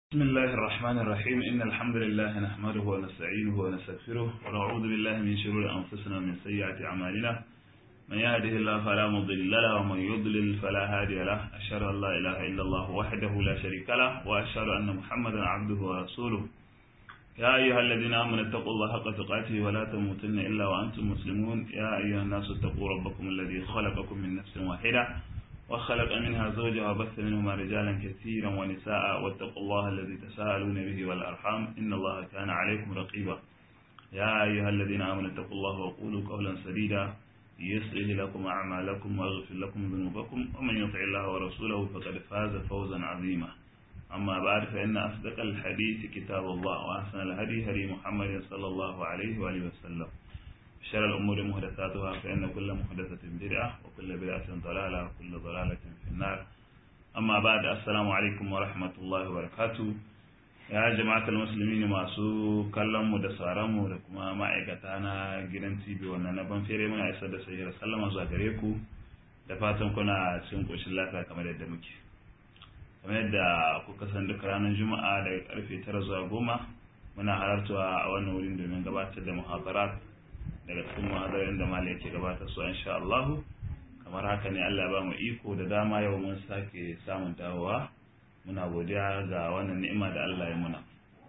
بسم الله الرحمن الرحيم إن الحمد لله نحمده ونستعينه ونستغفره ونعوذ بالله من شرور أنفسنا ومن سيئات أعمالنا من يهده الله فلا مضل له ومن يضلل فلا هادي له أشهد أن لا إله إلا الله وحده لا شريك له وأشهد أن محمدا عبده ورسوله يا أيها الذين آمنوا اتقوا الله حق تقاته ولا تموتن إلا وأنتم مسلمون يا أيها الناس اتقوا ربكم الذي خلقكم من نفس واحدة وخلق منها زوجها وبث منهما رجالا كثيرا ونساء واتقوا الله الذي تساءلون به والأرحام إن الله كان عليكم رقيبا يا أيها الذين آمنوا اتقوا الله وقولوا قولا سديدا يصلح لكم أعمالكم ويغفر لكم ذنوبكم ومن يطع الله ورسوله فقد فاز فوزا عظيما أما بعد فإن أصدق الحديث كتاب الله وأحسن الهدي هدي محمد صلى الله عليه وآله وسلم شر الأمور محدثاتها فإن كل محدثة بدعة وكل بدعة ضلالة وكل ضلالة في النار أما بعد السلام عليكم ورحمة الله وبركاته ya jama'atul musulmi masu kallon mu da sauran mu da kuma ma'aikata na gidan TV wannan na ban fere muna isar da sayyar sallama zuwa gare ku da fatan kuna cikin koshin lafiya kamar yadda muke kamar yadda kuka san duk ranar juma'a daga karfe 9 zuwa 10 muna halartawa a wannan wurin domin gabatar da muhadarat daga cikin muhadarin da malai yake gabatar su insha Allah kamar haka ne Allah ya ba mu iko da dama yau mun sake samun dawowa muna godiya ga wannan ni'ima da Allah ya muna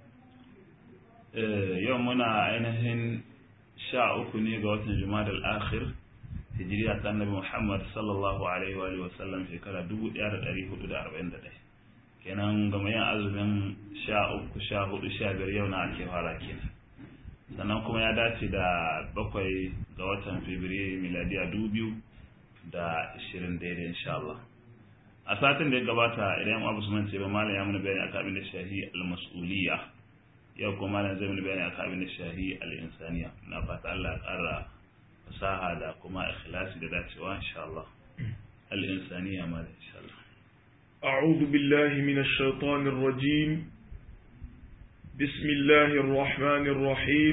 yau muna ainihin sha uku ne ga watan jumadal akhir hijiriya ta annabi Muhammad sallallahu alaihi wa alihi wasallam shekara 1441 kenan ga mai azumin sha uku sha hudu sha biyar yau na ake fara kenan sannan kuma ya dace da bakwai ga watan fabrairu miladiya dubu da ishirin daidai insha Allah a satin da ya gabata idan abu su mance ba malam ya mana bayani akan abin da shahi al-mas'uliyya yau kuma malam zai mana bayani akan abin da shahi al-insaniya na fata Allah ya ƙara fasaha da kuma ikhlasi da dacewa insha Allah al-insaniya malam insha Allah أعوذ بالله من الشيطان الرجيم بسم الله الرحمن الرحيم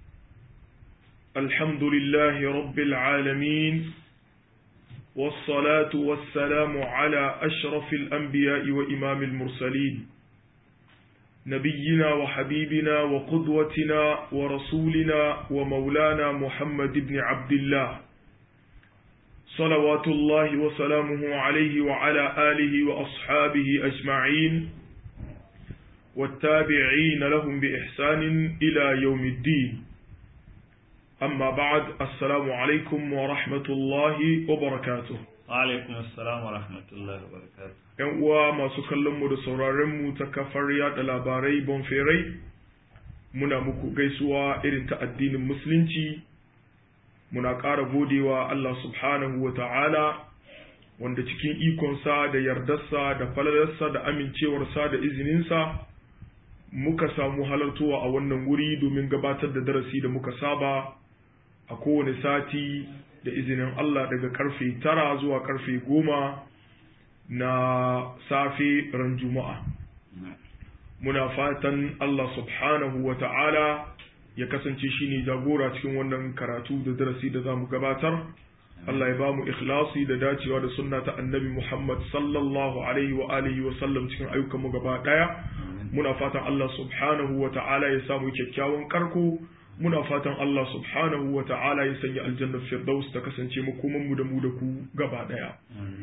الحمد لله رب العالمين والصلاة والسلام على أشرف الأنبياء وإمام المرسلين نبينا وحبيبنا وقدوتنا ورسولنا ومولانا محمد بن عبد الله صلوات الله وسلامه عليه وعلى آله وأصحابه أجمعين والتابعين لهم بإحسان إلى يوم الدين أما بعد السلام عليكم ورحمة الله وبركاته وعليكم السلام ورحمة الله وبركاته ‘Yan uwa masu kallonmu da sauraronmu ta kafar yada labarai bonferai, muna muku gaisuwa irin ta addinin Musulunci, muna ƙara godewa Allah subhanahu wa ta'ala, wanda cikin ikonsa da yardarsa da falalarsa da amincewarsa da izininsa, muka samu halartowa a wannan wuri domin gabatar da darasi da muka saba a kowane sati da izinin Allah daga karfe tara zuwa karfe goma na safe ran juma'a. Muna fatan Allah subhanahu wa ta'ala ya kasance shi ne jagora cikin wannan karatu da darasi da za mu gabatar. Allah ya ba mu ikhlasi da dacewa da sunna ta annabi Muhammad sallallahu alaihi wa alihi wa sallam cikin ayyukanmu gaba ɗaya. muna fatan Allah subhanahu wa ta'ala ya samu kyakkyawan karko muna fatan Allah subhanahu wa ta'ala ya sanya aljannar firdaus ta kasance makoman mu da mu da ku gaba daya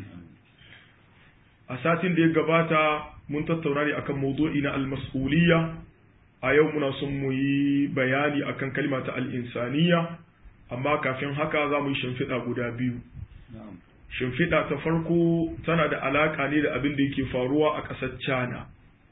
a satin da ya gabata mun tattauna ne akan mawdu'i na al-mas'uliyya a yau muna son mu yi bayani akan kalma ta al-insaniya amma kafin haka za mu yi shimfiɗa guda biyu shimfiɗa ta farko tana da alaƙa ne da abin da yake faruwa a ƙasar China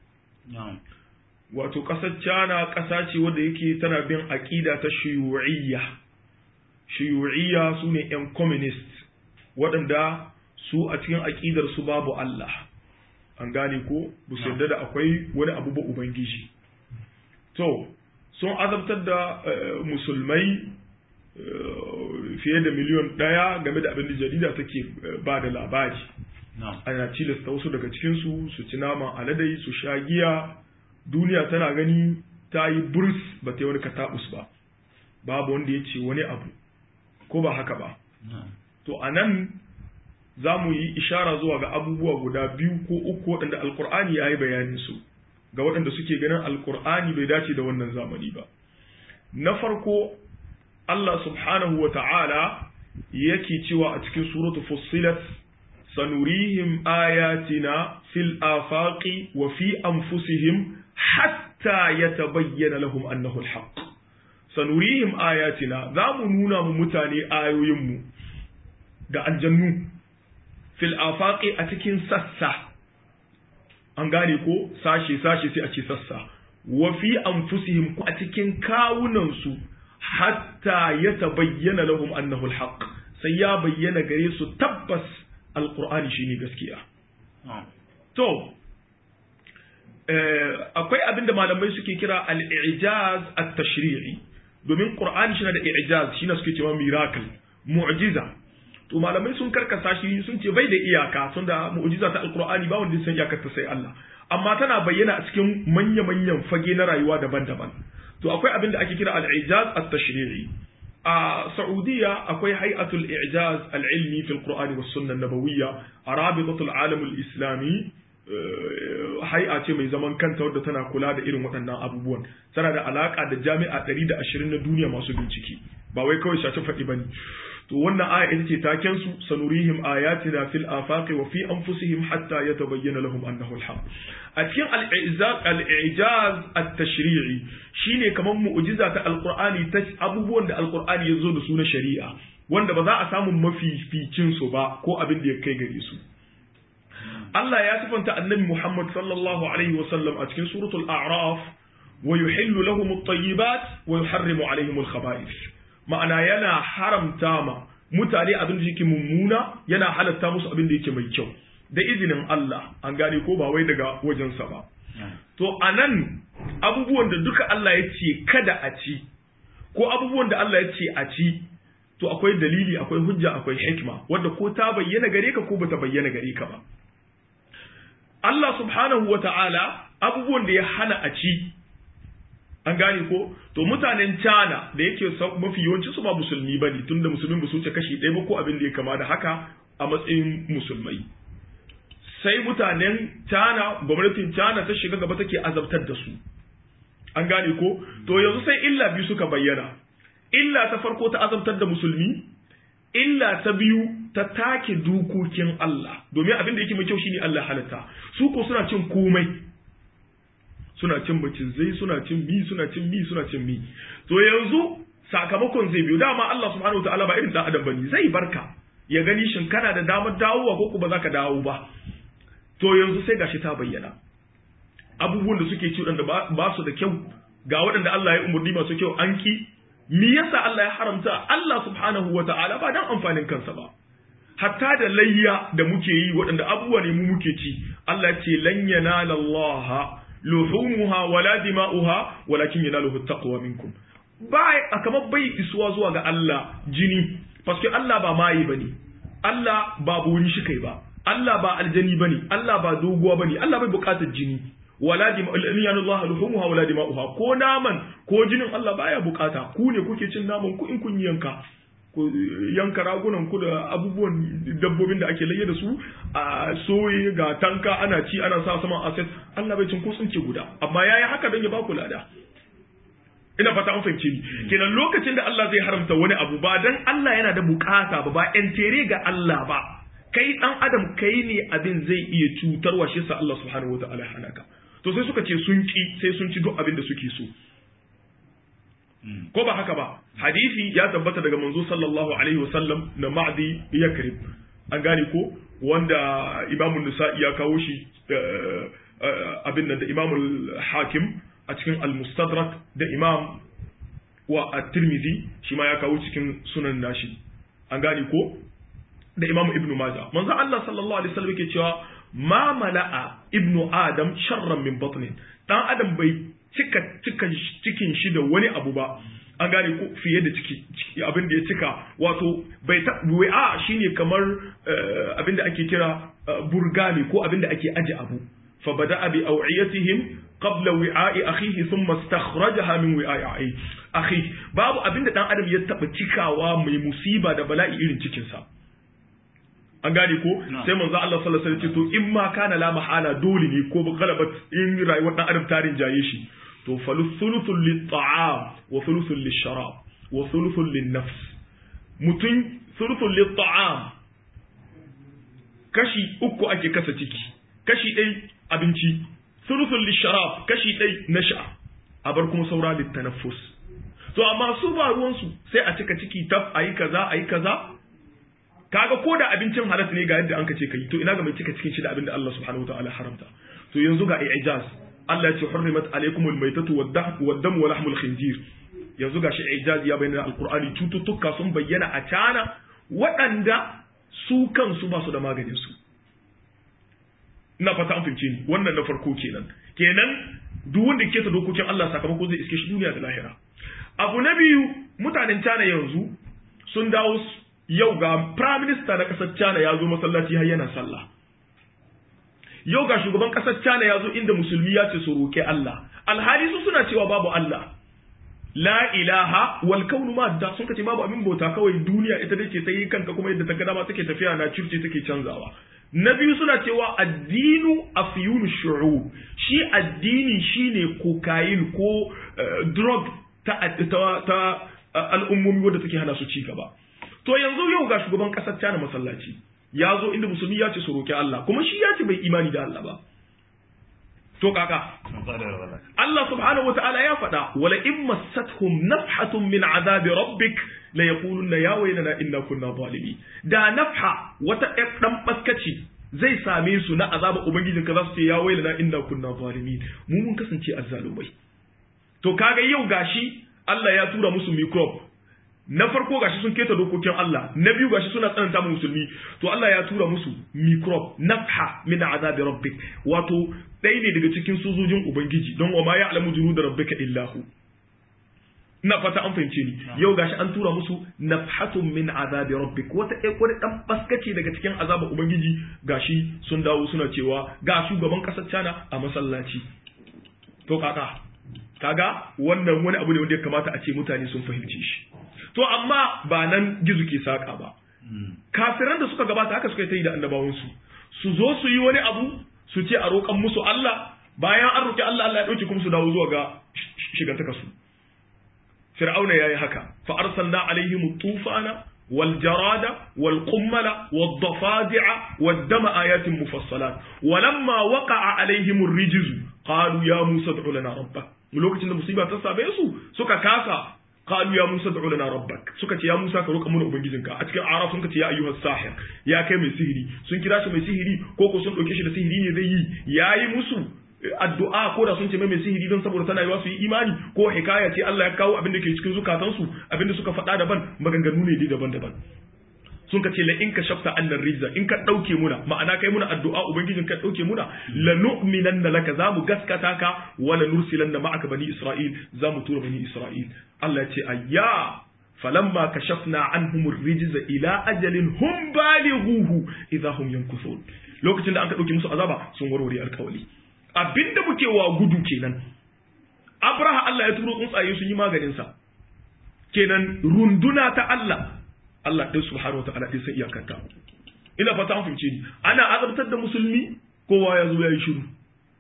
wato ƙasar China ƙasa ce wadda yake tana bin aƙida ta shiyu'iyya shiyu'iyya su ne 'yan communist waɗanda su a cikin aƙidar su babu Allah an gane ko bu su yarda da akwai wani abu ba ubangiji to sun azabtar da musulmai fiye da miliyon ɗaya game da abin da jarida take ba da labari ana tilasta wasu daga cikinsu su ci naman aladai su sha giya duniya tana gani ta yi burs ba ta yi wani kataɓus ba babu wanda ya ce wani abu ko ba haka ba to a nan za mu yi ishara zuwa ga abubuwa guda biyu ko uku waɗanda alkur'ani ya yi bayanin su ga waɗanda suke ganin alkur'ani bai dace da wannan zamani ba na farko Allah subhanahu wa ta'ala yake cewa a cikin suratu fussilat sanurihim ayatina fil afaqi wa fi anfusihim hatta yatabayyana lahum annahu alhaq sanurihim ayatina za mu nuna mu mutane ayoyinmu da aljannu fil afaqi a cikin sassa an gane ko sashe sashe sai a ce sassa wa fi anfusihim ko a cikin kawunansu hatta ya tabayyana lahum annahu alhaq sai ya bayyana gare su tabbas alqur'ani shine gaskiya to akwai abin da malamai suke kira al-i'jaz at-tashri'i domin qur'ani shi da i'jaz shi suke cewa miracle mu'jiza to malamai sun karkasa shi sun ce bai da iyaka sun da mu'jiza ta alqur'ani ba wanda san iyakar ta sai Allah amma tana bayyana a cikin manya-manyan fage na rayuwa daban-daban to akwai abin da ake kira al-i'jaz at-tashri'i a Saudiya akwai hay'atul i'jaz al-ilmi fi al-Qur'ani was sunnah nabawiyya a rabitatul alam al-islami hay'a ce mai zaman kanta wadda tana kula da irin waɗannan abubuwan tana da alaka da jami'a 120 na duniya masu bincike ba wai kawai shafi faɗi bane to wannan aya ita ce taken su sanurihim ayatina fil afaqi wa fi anfusihim hatta yatabayyana lahum annahu al-haq a cikin al-i'jaz al-i'jaz at-tashri'i shine kamar mu'jiza ta alqur'ani ta abubuwan da alqur'ani ya zo da su na shari'a wanda ba za a samu mafificin su ba ko abin da ya kai gare su Allah ya sifanta annabi Muhammad sallallahu alaihi wa sallam a cikin suratul a'raf wa yuhillu lahum at-tayyibat wa yuharrimu alaihim al-khaba'ith ma'ana yana haramta ma mutane abin da yake mummuna yana halatta musu abin da yake mai kyau da izinin Allah an gane ko ba wai daga wajensa ba to anan abubuwan da duka Allah ya ce kada a ci ko abubuwan da Allah ya ce a ci to akwai dalili akwai hujja akwai hikma wanda ko ta bayyana gare ka ko bata bayyana gare ka ba Allah subhanahu wa ta'ala abubuwan da ya hana a ci an gane ko to mutanen China da yake mafi yawanci su ba musulmi bane tunda musulmin ba su wuce kashi ɗaya ba ko abin da ya kama da haka a matsayin musulmai sai mutanen China gwamnatin China ta shiga gaba take azabtar da su an gane ko to yanzu sai illa biyu suka bayyana illa ta farko ta azabtar da musulmi illa ta biyu ta take dokokin Allah domin abin da yake mai kyau shine Allah halatta su ko suna cin komai suna cin macizai suna cin mi suna cin mi suna cin mi to yanzu sakamakon zai biyo dama Allah subhanahu wataala ba irin dan adam bane zai barka ya gani shin kana da damar dawowa ko kuma zaka dawo ba to yanzu sai gashi ta bayyana abubuwan da suke ci da ba su da kyau ga waɗanda Allah ya umurni masu kyau an ki me yasa Allah ya haramta Allah subhanahu wataala ba dan amfanin kansa ba hatta da layya da muke yi waɗanda abubuwa ne mu muke ci Allah ce lan yanala Allah luhumuha wala dima'uha walakin yanaluhu taqwa minkum bai kamar bai isuwa zuwa ga Allah jini paske Allah ba mai bane Allah ba buri shi kai ba Allah ba aljani bane Allah ba doguwa bane Allah bai bukatar jini wala dima'uha luhumuha wala dima'uha ko naman ko jinin Allah baya bukata ku ne kuke cin naman ku in kun yanka ku yanka ragunan ku da abubuwan dabbobin da ake layya da su a soye ga tanka ana ci ana sa saman aset Allah bai cin ko sun ce guda amma yayi haka don ya ba ku lada ina fata an fahimce ni kenan lokacin da Allah zai haramta wani abu ba dan Allah yana da bukata ba ba entere ga Allah ba kai dan adam kai ne abin zai iya cutarwa shi sa Allah subhanahu wataala hanaka to sai suka ce sun ki sai sun ci duk abin da suke so ko ba haka ba hadisi ya tabbata daga manzo sallallahu alaihi wasallam na ma'di yakrib an gane ko wanda imamu nisa'i ya kawo shi abin nan da imamu hakim a cikin al-mustadrak da imam wa at-tirmidhi shi ma ya kawo cikin sunan nashi an gane ko da imam ibnu majah manzo Allah sallallahu alaihi wasallam yake cewa ma mala'a ibnu adam sharran min batnin dan adam bai cika cika cikin shi da wani abu ba an gane ko fiye da ciki abin da ya cika wato bai ta a shine kamar abin da ake kira burgani ko abin da ake aje abu fa bada'a bi aw'iyatihim qabla wi'a'i akhihi thumma istakhrajaha min wi'a'i akhi babu abin da dan adam ya taba cikawa mai musiba da bala'i irin cikin sa an gane ko sai manzo Allah sallallahu alaihi wasallam ce to in ma kana la mahala dole ne ko galabat in rayuwar dan adam tarin jaye shi to faluthuluthul lit-ta'am wa thuluthul lish-sharab wa thuluthul lin-nafs mutun thuluthul lit-ta'am kashi uku ake kasa ciki kashi ɗai abinci thuluthul lish-sharab kashi ɗai na sha a bar kuma saura lit-tanaffus to amma su ba ruwansu sai a cika ciki tab ayi kaza ayi kaza kaga ko da abincin halas ne ga yadda an ka ce kai to ina ga mai cika cikin shi da abin da Allah subhanahu wataala haramta to yanzu ga ijaz Allah ya ce hurrimat alaykumul maytatu wad-dam wa lahmul khinzir yanzu ga shi ijaz ya bayyana alqur'ani cututtuka sun bayyana a cana waɗanda su kansu ba su da maganin su ina fata an fahimce ni wannan na farko kenan kenan duk wanda ke ta dokokin Allah sakamako zai iske shi duniya da lahira abu na biyu mutanen China yanzu sun dawo yau ga prime minister na kasar China ya zo masallaci har yana sallah yau ga shugaban kasar China ya zo inda musulmi ya ce su roƙe Allah alhali su suna cewa babu Allah la ilaha wal kaunu madda sun kace babu abin bauta kawai duniya ita dace ta yi kanka kuma yadda ta ga dama take tafiya na circe take canzawa na biyu suna cewa addinu afyunu shu'ub shi addini shine cocaine ko drug ta ta al'ummomi wadda take hana su ci gaba to yanzu yau ga shugaban kasar China masallaci ya zo inda musulmi ya ce su roki Allah kuma shi ya ce bai imani da Allah ba to kaka Allah subhanahu wataala ya faɗa wala in massathum nafhatun min azabi rabbik la yaquluna ya waylana inna kunna zalimin da nafha wata dan baskaci zai same su na azaba ubangijin ka za su ce ya waylana inna kunna zalimin mu mun kasance azzalumai to kaga yau gashi Allah ya tura musu microbe na farko gashi sun keta dokokin Allah na biyu gashi suna tsananta mu musulmi to Allah ya tura musu microbe nafha min azabi rabbik wato ɗaya ne daga cikin sojojin ubangiji don wa ma ya alamu junu da rabbika illahu ina fata an fahimce ni yau gashi an tura musu nafhatun min azabi rabbik wata ɗaya wani ɗan baskace daga cikin azaba ubangiji gashi sun dawo suna cewa ga shugaban ƙasar China a masallaci to kaka kaga wannan wani abu ne wanda ya kamata a ce mutane sun fahimci shi to amma ba nan gizo ke saka ba kafiran da suka gabata haka suka yi ta yi da annabawansu su zo su yi wani abu su ce a roƙan musu Allah bayan an roƙi Allah Allah ya ɗauke kuma su dawo zuwa ga shigantaka su fir'auna yayi haka fa arsalna alaihim tufana wal jarada wal qummala wad dafadi'a wad dama ayatin mufassalat walamma waqa'a alaihim ar-rijz qalu ya musa ad'u lana rabbak lokacin da musiba ta same su suka kasa qalu ya musa ad'u lana rabbak suka ce ya musa ka roƙa mana ubangijinka a cikin araf sun ce ya ayyuhas sahir ya kai mai sihiri sun kira shi mai sihiri ko ko sun dauke shi da sihiri ne zai yi yayi musu addu'a ko da sun ce mai sihiri don saboda tana yiwa su yi imani ko hikaya ce Allah ya kawo abin da ke cikin zukatansu abin da suka faɗa daban maganganu ne dai daban-daban sun ka ce la in ka shafta annar rizza in ka dauke muna ma'ana kai muna addu'a ubangijin ka dauke muna la nu'minanna laka zamu gaskata ka wala nursilanna ma'aka bani isra'il zamu tura bani isra'il Allah ya ce ayya falamma kashafna anhum ar-rijza ila ajalin hum balighuhu idha hum yankuthun lokacin da an ka dauke musu azaba sun warware alkawali abinda muke wa gudu kenan abraha Allah ya turo tsuntsaye sun yi maganin sa kenan runduna ta Allah Allah ɗin subhanahu wata'ala ɗin sai iyakanta ina fata an fahimce ni ana azabtar da musulmi kowa ya zo ya yi shiru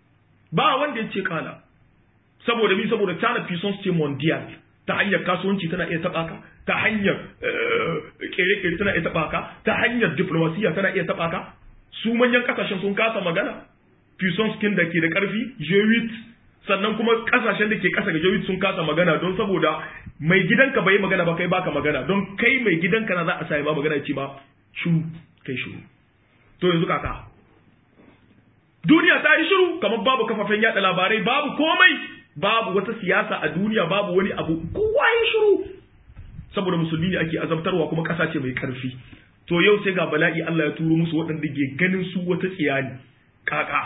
ba wanda ya ce kala saboda bi saboda tana puissance ce mondial ta hanyar kasuwanci tana iya taɓa ka ta hanyar kere-kere tana iya taɓa ka ta hanyar diplomasiya tana iya taɓa ka su manyan kasashen sun kasa magana puissance kin da ke da ƙarfi G8 sannan kuma kasashen da ke kasa ga jawid sun kasa magana don saboda mai gidanka bai magana ba kai baka magana don kai mai gidanka na za a sai ba magana ce ba shiru kai shiru to yanzu kaka duniya ta yi shiru kamar babu kafafen yada labarai babu komai babu wata siyasa a duniya babu wani abu kowa ya shiru saboda musulmi ne ake azabtarwa kuma kasa ce mai karfi to yau sai ga bala'i Allah ya turo musu waɗanda ke ganin su wata tsiyani kaka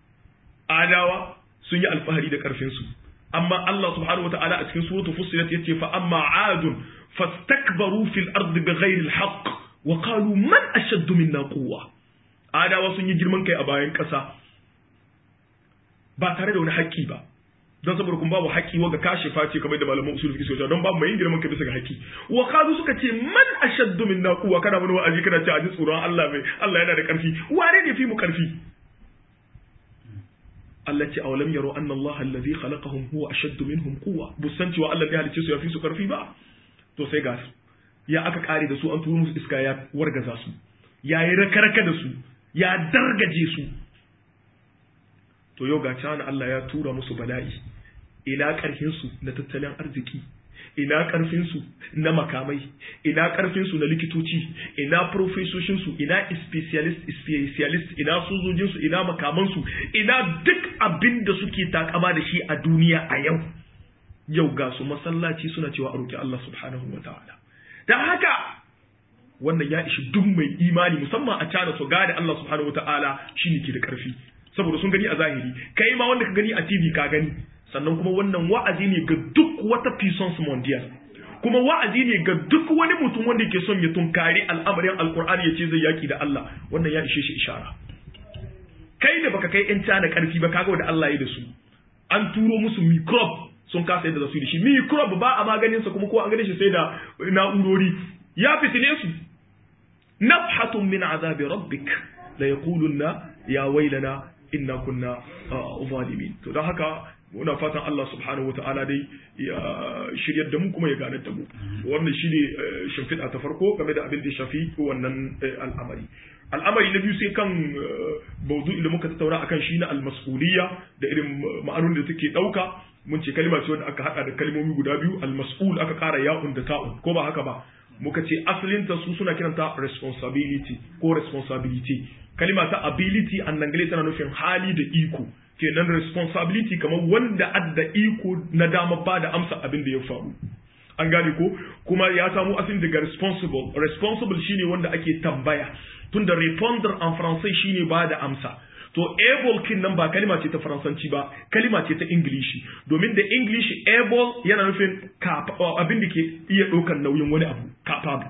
adawa sun yi alfahari da ƙarfinsu amma Allah subhanahu wata'ala a cikin suratul fussilat yace fa amma adun fastakbaru fil ardi bighairi alhaq wa qalu man ashaddu minna quwwa adawa sun yi girman kai a bayan ƙasa ba tare da wani haƙƙi ba don saboda kun babu haƙƙi wa ga kashe face kamar da malaman usul fiqh suka don babu mai girman ka bisa ga haƙƙi wa qalu suka ce man ashaddu minna quwwa kana mun wa'azi kana ce a ji tsoron Allah mai Allah yana da ƙarfi wane ne fi mu ƙarfi Allah ce awalam yaro anna Allah alladhi khalaqahum huwa ashaddu minhum quwwa busan cewa Allah ya halice su ya fi su ƙarfi ba to sai ga su ya aka kare da su an turo musu iska ya wargaza su ya yi rakaraka da su ya dargaje su to yau ga cana Allah ya tura musu bala'i ina ƙarfinsu na tattalin arziki ina ƙarfinsu na makamai ina ƙarfinsu na likitoci ina profesoshinsu ina specialist specialist ina sojojinsu ina makamansu ina duk abin da suke takama da shi a duniya a yau yau ga su masallaci suna cewa a roƙi Allah subhanahu wa ta'ala don haka wannan ya ishi duk mai imani musamman a cana su gane Allah subhanahu wa ta'ala shine ke da ƙarfi saboda sun gani a zahiri kai ma wanda ka gani a TV ka gani sannan kuma wannan wa'azi ne ga duk wata puissance mondial kuma wa'azi ne ga duk wani mutum wanda ke son ya tunkari al'amarin alkur'ani ya ce zai yaki da Allah wannan ya ishe shi ishara kai da baka kai yan cana karfi ba kaga da Allah ya da su an turo musu microbe sun kasa yadda za su yi da shi microbe ba a maganin sa kuma ko an gane shi sai da na'urori ya fitine su nafhatun min azabi rabbik la yaqulunna ya wailana inna kunna zalimin to don haka muna fatan Allah subhanahu wa ta'ala dai ya shiryar da mu kuma ya ganar da mu wannan shine shimfiɗa ta farko game da abin da shafi wannan al'amari al'amari na biyu sai kan baudu da muka tattauna akan shi na almas'uliyya da irin ma'anonin da take ɗauka mun ce kalma ce wanda aka haɗa da kalmomi guda biyu almas'ul aka ƙara ya'un da ta'un ko ba haka ba muka ce asalinta su suna kiranta responsibility ko responsibility kalima ta ability an dangale tana nufin hali da iko kenan responsibility kamar wanda adda iko na dama ba da amsa abin da ya faru an gane ko kuma ya samu asali daga responsible responsible shine wanda ake tambaya tunda répondre en français shine ba da amsa to able kin nan ba kalima ce ta faransanci ba kalima ce ta ingilishi domin da english able yana nufin abin da ke iya ɗaukar nauyin wani abu capable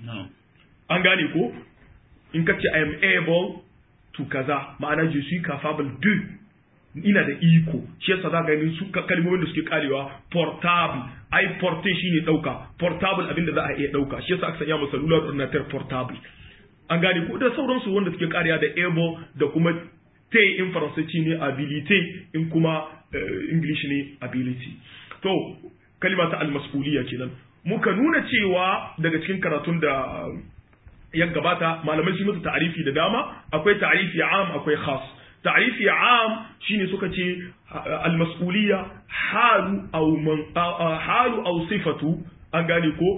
an gane ko in ka ce I am able to kaza ma'ana je suis capable de ina da iko shi yasa za ga su kalmomin da suke karewa portable ai porte shine dauka portable abin da za a iya dauka shi yasa aka sanya masa cellular ordinateur portable an gane ko da sauransu wanda suke kariya da able da kuma te in faransanci ne ability in kuma english ne ability to kalima ta almas'uliyya kenan muka nuna cewa daga cikin karatun da ya gabata malamai sun mutu ta'arifi da dama akwai ta'arifi am akwai khas ta'arifi am shine suka ce al-mas'uliyya halu aw man halu aw sifatu an gane ko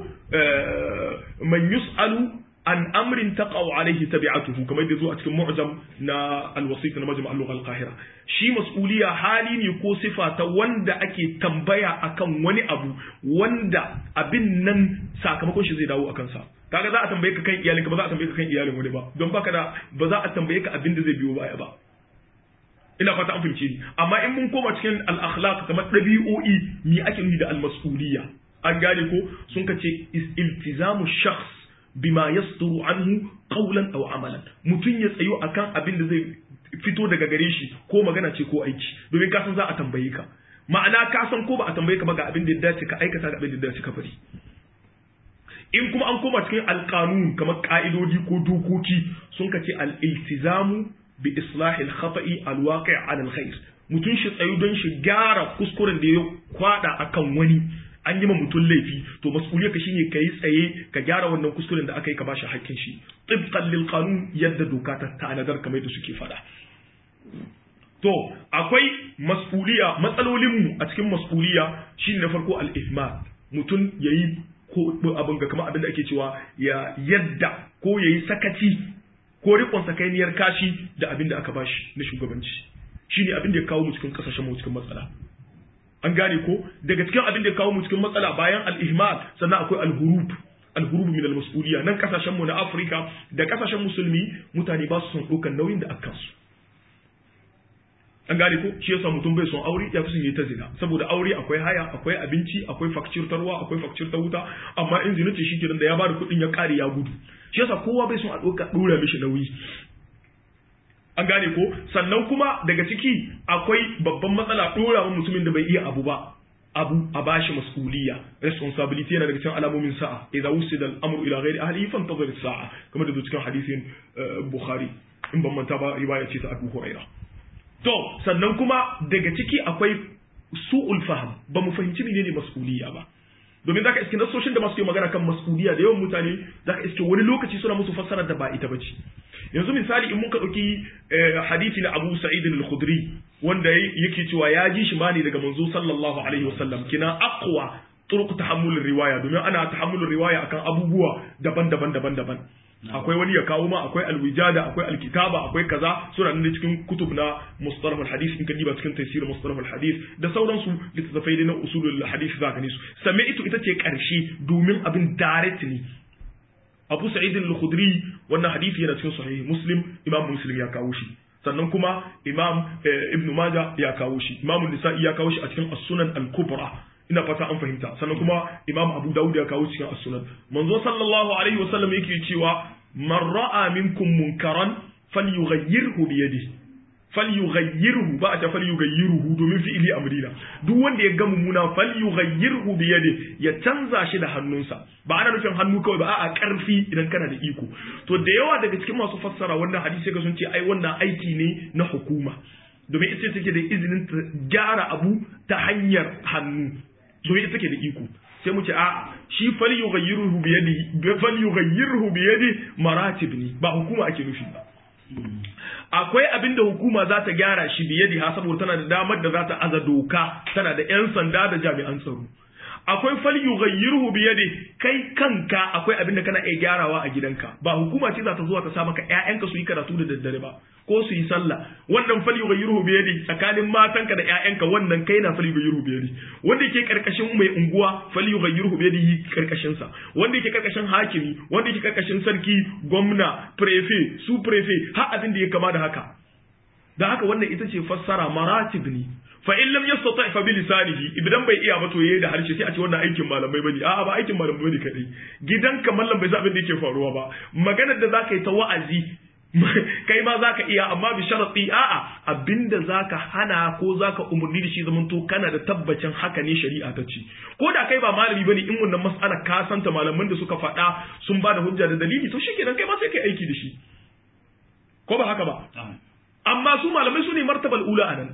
man yus'alu an amrin taqaw alayhi tabi'atuhu kamar da zo a cikin mu'jam na al-wasit na majma' al-lugha al-qahira shi mas'uliyya hali ne ko sifa ta wanda ake tambaya akan wani abu wanda abin nan sakamakon shi zai dawo akan sa kaga za a tambaye ka kan iyalinka ba za a tambaye ka kan iyalin wani ba don baka da ba za a tambaye ka abin da zai biyo baya ba ina fata an fahimce ni amma in mun koma cikin al-akhlaq kamar dabi'o'i me ake nufi da al-mas'uliyya an gane ko sun ka ce iltizamu shakhs bima yasduru anhu qawlan aw amalan mutun ya tsayo akan abin da zai fito daga gare shi ko magana ce ko aiki domin ka san za a tambaye ka ma'ana ka san ko ba a tambaye ka ba ga abin da ya dace ka aikata da abin da ya dace ka bari in kuma an koma cikin alkanun kamar ka'idodi ko dokoki sun ka ce al-iltizamu bi islahil khata'i al-waqi' 'ala al-khair mutun shi tsayu don shi gyara kuskuren da ya kwada akan wani an yi ma mutum laifi to mas'uliyar ka shine kai tsaye ka gyara wannan kuskuren da aka yi ka bashi hakkin shi tibqan lil qanun yadda doka ta tanadar kamar da suke fada to akwai mas'uliya matsalolin mu a cikin mas'uliya shine na farko al-ihmal mutum yayi ko abin ga kamar abin da ake cewa ya yadda ko yayi sakaci ko rikon sakainiyar kashi da abin da aka bashi na shugabanci shine abin da ya kawo mu cikin kasashen mu cikin matsala an gane ko daga cikin abin da ya kawo mu cikin matsala bayan al-ihmal sannan akwai al-hurub al-hurub min al-mas'uliyya nan kasashen mu na Afirka da kasashen musulmi mutane ba su son ɗaukar nauyin da akan su an gane ko shi yasa mutum bai son aure ya fi son yi ta zina saboda aure akwai haya akwai abinci akwai fakcir ta ruwa akwai fakcir ta wuta amma in zina ce shikenan da ya bada kuɗin ya ƙare ya gudu shi yasa kowa bai son a ɗauka ɗora mishi nauyi an gane ko sannan kuma daga ciki akwai babban matsala dora mutumin da bai iya abu ba abu a bashi mas'uliyya responsibility yana daga cikin alamomin sa'a idza wusida al-amru ila ghairi ahlihi fantazir as-sa'a kamar da cikin hadisin bukhari in ban manta ba riwaya ce ta abu huraira to sannan kuma daga ciki akwai su'ul faham ba mu fahimci menene mas'uliyya ba domin zaka iske nasoshin da masu yi magana kan mas'uliyya da yawan mutane zaka iske wani lokaci suna musu fassarar da ba ita bace yanzu misali in muka ɗauki hadisi na Abu Sa'id al-Khudri wanda yake cewa ya ji shi mani daga manzo sallallahu alaihi wasallam kina aqwa turuq tahammul riwaya domin ana tahammul riwaya akan abubuwa daban-daban daban-daban akwai wani ya kawo ma akwai alwijada akwai alkitaba akwai kaza suna nan cikin kutub na mustalah alhadith in ka diba cikin tafsir mustalah alhadith da sauransu littattafai na usulul hadith za ka nisu sami'tu ita ce karshe domin abin directly Abu Sa'id al-Khudri wannan hadisi yana cikin sahih Muslim Imam Muslim ya kawo shi sannan kuma Imam Ibn Majah ya kawo shi Imam Nisa'i ya kawo shi a cikin As-Sunan al-Kubra ina fata an fahimta sannan kuma Imam Abu Dawud ya kawo cikin As-Sunan manzo sallallahu alaihi wasallam yake cewa man ra'a minkum munkaran falyughayyirhu bi yadihi falyughayyirhu ba a ta falyughayyiruhu domin fi'ili amrina duk wanda ya ga mummuna falyughayyirhu bi yadi ya canza shi da hannunsa ba ana nufin hannu kawai ba a'a karfi idan kana da iko to da yawa daga cikin masu fassara wannan hadisi ga sun ce ai wannan aiki ne na hukuma domin ita take da izinin ta gyara abu ta hanyar hannu domin ita take da iko sai mu ce a shi falyughayyiruhu bi yadi falyughayyirhu bi yadi maratib ne ba hukuma ake nufi ba akwai abin da hukuma za ta gyara shi biye da saboda tana da damar da za ta aza doka tana da 'yan sanda da jami'an tsaro akwai fal yughayyirhu bi yadi kai kanka akwai abin da kana iya gyarawa a gidanka ba hukuma ce za ta zuwa ta sa maka ƴaƴanka su yi karatu da daddare ba ko su yi sallah wannan fal yughayyirhu bi yadi tsakanin matanka da ƴaƴanka wannan kai na fal yughayyirhu bi yadi wanda yake karkashin mai unguwa fal yughayyirhu bi yadi karkashin sa wanda yake karkashin hakimi wanda yake karkashin sarki gwamna prefect su prefect har abin da ya kama da haka da haka wannan ita ce fassara maratib ne fa in lam yastati fa bi lisanihi idan bai iya ba to yayi da harshe sai a ce wannan aikin malamai bane a'a ba aikin malamai bane kadai gidanka mallam bai san abin da yake faruwa ba maganar da zaka yi ta wa'azi kai ma zaka iya amma bi sharati a'a abinda zaka hana ko zaka umurni da shi zaman to kana da tabbacin haka ne shari'a ta ce ko da kai ba malami bane in wannan mas'ala ka santa malaman da suka faɗa sun ba da hujja da dalili to shikenan kai ma sai kai aiki da shi ko ba haka ba amma su malamai su ne martabal ula anan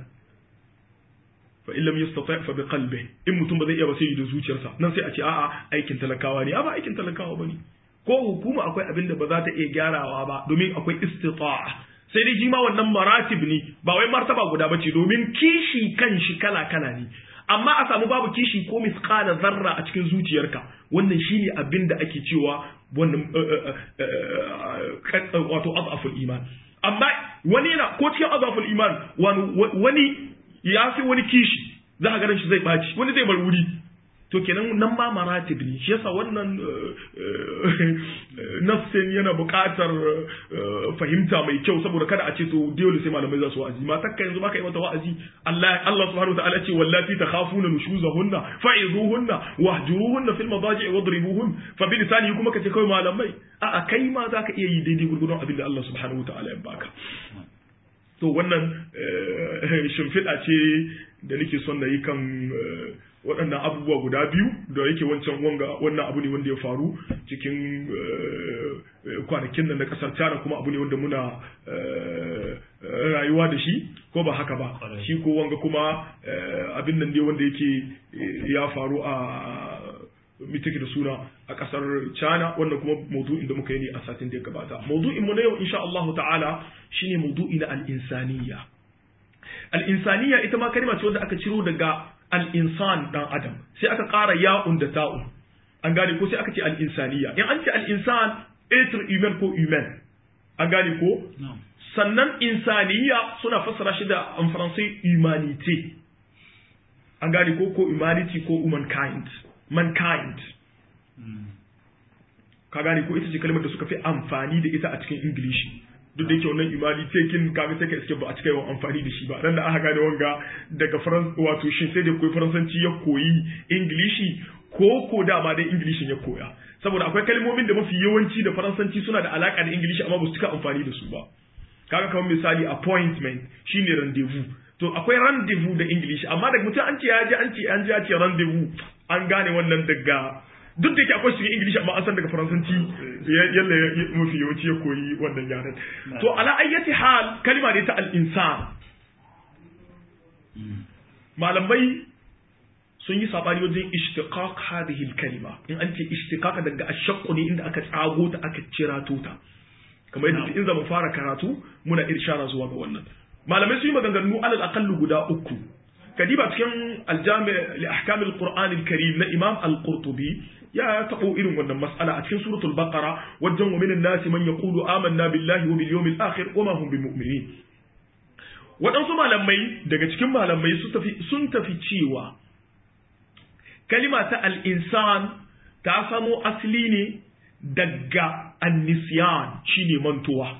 fa illam yastati fa bi qalbi in mutum ba zai iya ba sai da zuciyarsa nan sai a ce a'a aikin talakawa ne a ba aikin talakawa bane ko hukuma akwai abin da ba za ta iya gyarawa ba domin akwai istita'a sai dai shi ma wannan maratib ne ba wai martaba guda bace domin kishi kan shi kala kala ne amma a samu babu kishi ko misqala zarra a cikin zuciyarka wannan shine abin da ake cewa wannan wato azaful iman amma wani yana ko cikin azaful iman wani ya fi wani kishi za a ganin shi zai ɓaci wani zai bar wuri to kenan nan ma maratib ne shi yasa wannan nafsin yana buƙatar fahimta mai kyau saboda kada a ce to dole sai malamai za su wa'azi matar ka yanzu baka yi mata wa'azi Allah Allah subhanahu wataala ce wallati takhafuna nushuzahunna fa'izuhunna wahjuruhunna fil madaji'i wadribuhun fa bi lisani kuma kace kai malamai a kai ma zaka iya yi daidai gurgurdon abin da Allah subhanahu wataala ya baka to wannan shimfiɗa ce da nake son na yi kan waɗannan abubuwa guda biyu da yake wancan wanga wannan abu ne wanda ya faru cikin kwanakin nan na ƙasar China kuma abu ne wanda muna rayuwa da shi ko ba haka ba shi ko wanga kuma abin nan ne wanda yake ya faru a mitake da suna a kasar China wannan kuma maudu'in da muka yi ne a satin da ya gabata maudu'in mu na yau insha Allah ta'ala shine maudu'i na al-insaniya al-insaniya ita ma kalma ce wanda aka ciro daga al-insan dan adam sai aka ƙara ya'un da ta'un an gane ko sai aka ce al-insaniya in an ce al-insan être humain ko humain an gane ko sannan insaniya suna fassara shi da en français humanité an gane ko ko humanity ko humankind mankind ka gane ko ita ce kalmar da suka fi amfani da ita a cikin ingilishi duk da yake wannan imani tekin kaga sai ka iske ba a cika yawan amfani da shi ba dan da aka gane wanga daga faran wato shin sai da koyi faransanci ya koyi ingilishi ko ko dama dai ingilishin ya koya saboda akwai kalmomin da mafi yawanci da faransanci suna da alaka da ingilishi amma ba su cika amfani da su ba kaga kamar misali appointment shine rendezvous to akwai rendezvous da english amma daga mutum an ce ya ji an ce an ji ya ce rendezvous an gane wannan daga duk da yake akwai shi english amma an san daga faransanci yalla mafi yawanci ya koyi wannan yaren to ala ayyati hal kalma ne ta al-insan malamai sun yi sabani wajen ishtiqaq hadhihi al-kalima in an ce ishtiqaq daga ashaqqu ne inda aka tsago ta aka cirato ta kamar yadda in zama fara karatu muna irshara zuwa ga wannan malamai sun yi maganganu alal aqallu guda uku kadiba cikin aljami li ahkam al-qur'an al-karim na imam al-qurtubi ya tabo irin wannan mas'ala a cikin suratul baqara wajen wa minan nasi man yaqulu amanna billahi wa bil yawmil akhir wa ma hum bimu'minin waɗansu malamai daga cikin malamai sun tafi cewa kalima ta al'insan ta samo asali ne daga annisiyan shine mantuwa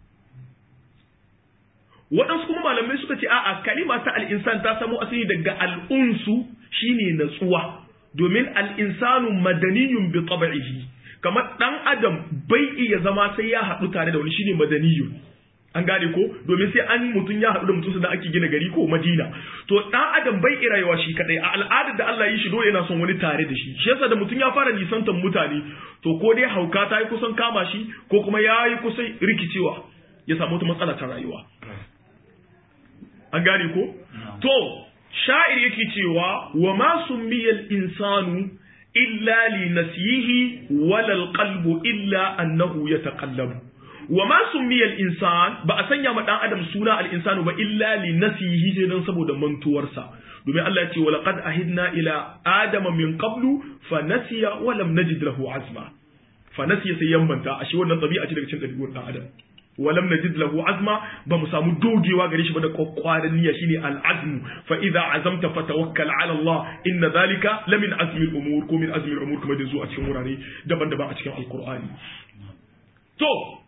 waɗansu kuma malamai suka ce a'a kalima ta al'insan ta samo asali daga al'unsu shine natsuwa domin al'insanu madaniyun bi tabi'ihi kamar ɗan adam bai iya zama sai ya haɗu tare da wani shine madaniyun an gane ko domin sai an mutum ya haɗu da mutum da ake gina gari ko madina to ɗan adam bai iya rayuwa shi kadai a al'adar da Allah yi shi dole yana son wani tare da shi shi yasa da mutum ya fara nisantar mutane to ko dai hauka ta yi kusan kama shi ko kuma ya yi kusan rikicewa ya samu wata matsala ta rayuwa an gane ko to sha'ir yake cewa wa ma summiyal insanu illa li nasiyihi wala qalbu illa annahu yataqallabu wa ma summiyal insan ba a sanya ma dan adam suna al insanu ba illa li nasihi sai dan saboda mantuwarsa domin Allah ya ce wa laqad ahidna ila adama min qablu fa nasiya wa lam najid lahu azma fa nasiya sai yammanta ashe wannan tabi'a ce daga cikin dabi'un dan adam wa lam najid lahu azma ba mu samu dogewa gare shi ba da kokwaran niyya shine al azmu fa idza azamta fatawakkal ala Allah inna dhalika lamin azmi al umur ko min azmi al umur kuma da zuwa cikin wurare daban-daban a cikin alqur'ani to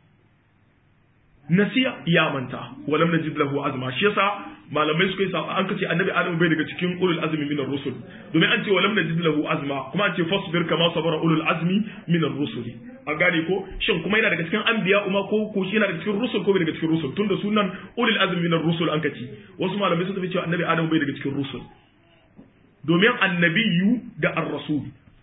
nasiya ya manta walam najid lahu azma shi yasa malamai suka yi sa an kace annabi adam bai daga cikin ulul azmi min ar-rusul domin an ce walam najid lahu azma kuma an ce fasbir kama sabara ulul azmi min ar-rusuli an gane ko shin kuma yana daga cikin anbiya kuma ko ko shi yana daga cikin rusul ko bai daga cikin rusul tunda sunan ulul azmi min ar-rusul an kace wasu malamai suka ce annabi adam bai daga cikin rusul domin annabiyu da ar-rasul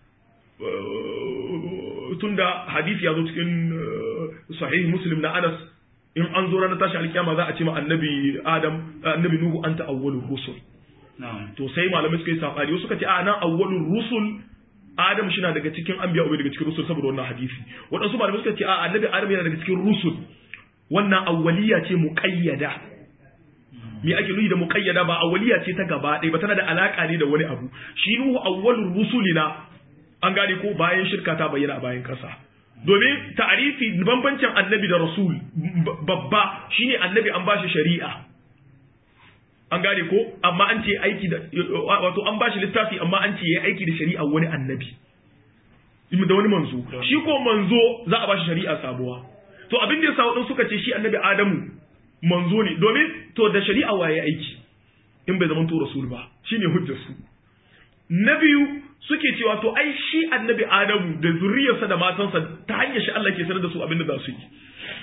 tunda hadisi ya zo cikin sahih muslim na Anas in an zo ranar tashi alkiyama za a ce ma annabi Adam annabi Nuhu anta awwalur rusul to sai malamai suka yi sabani wasu suka ce a nan awwalur rusul Adam shi na daga cikin anbiya ubai daga cikin rusul saboda wannan hadisi waɗansu malamai suka ce a annabi Adam yana daga cikin rusul wannan awwaliya ce muqayyada me ake nufi da muqayyada ba awwaliya ce ta gaba ɗaya ba tana da alaka ne da wani abu shi Nuhu awwalur rusulina an gane ko bayan shirka ta bayyana a bayan ƙasa domin ta'arifi bambancin annabi da rasul babba shine annabi an bashi shari'a an gane ko amma an ce aiki da wato an bashi littafi amma an ce yayi aiki da shari'a wani annabi da wani manzo shi ko manzo za a bashi shari'a sabuwa to abin da yasa wadin suka ce shi annabi adamu manzo ne domin to da shari'a waye aiki in bai zama to rasul ba shine hujjar su na biyu suke cewa to ai shi annabi adamu da zuriyarsa da matansa ta hanyar shi Allah ke sanar da su abin da za su yi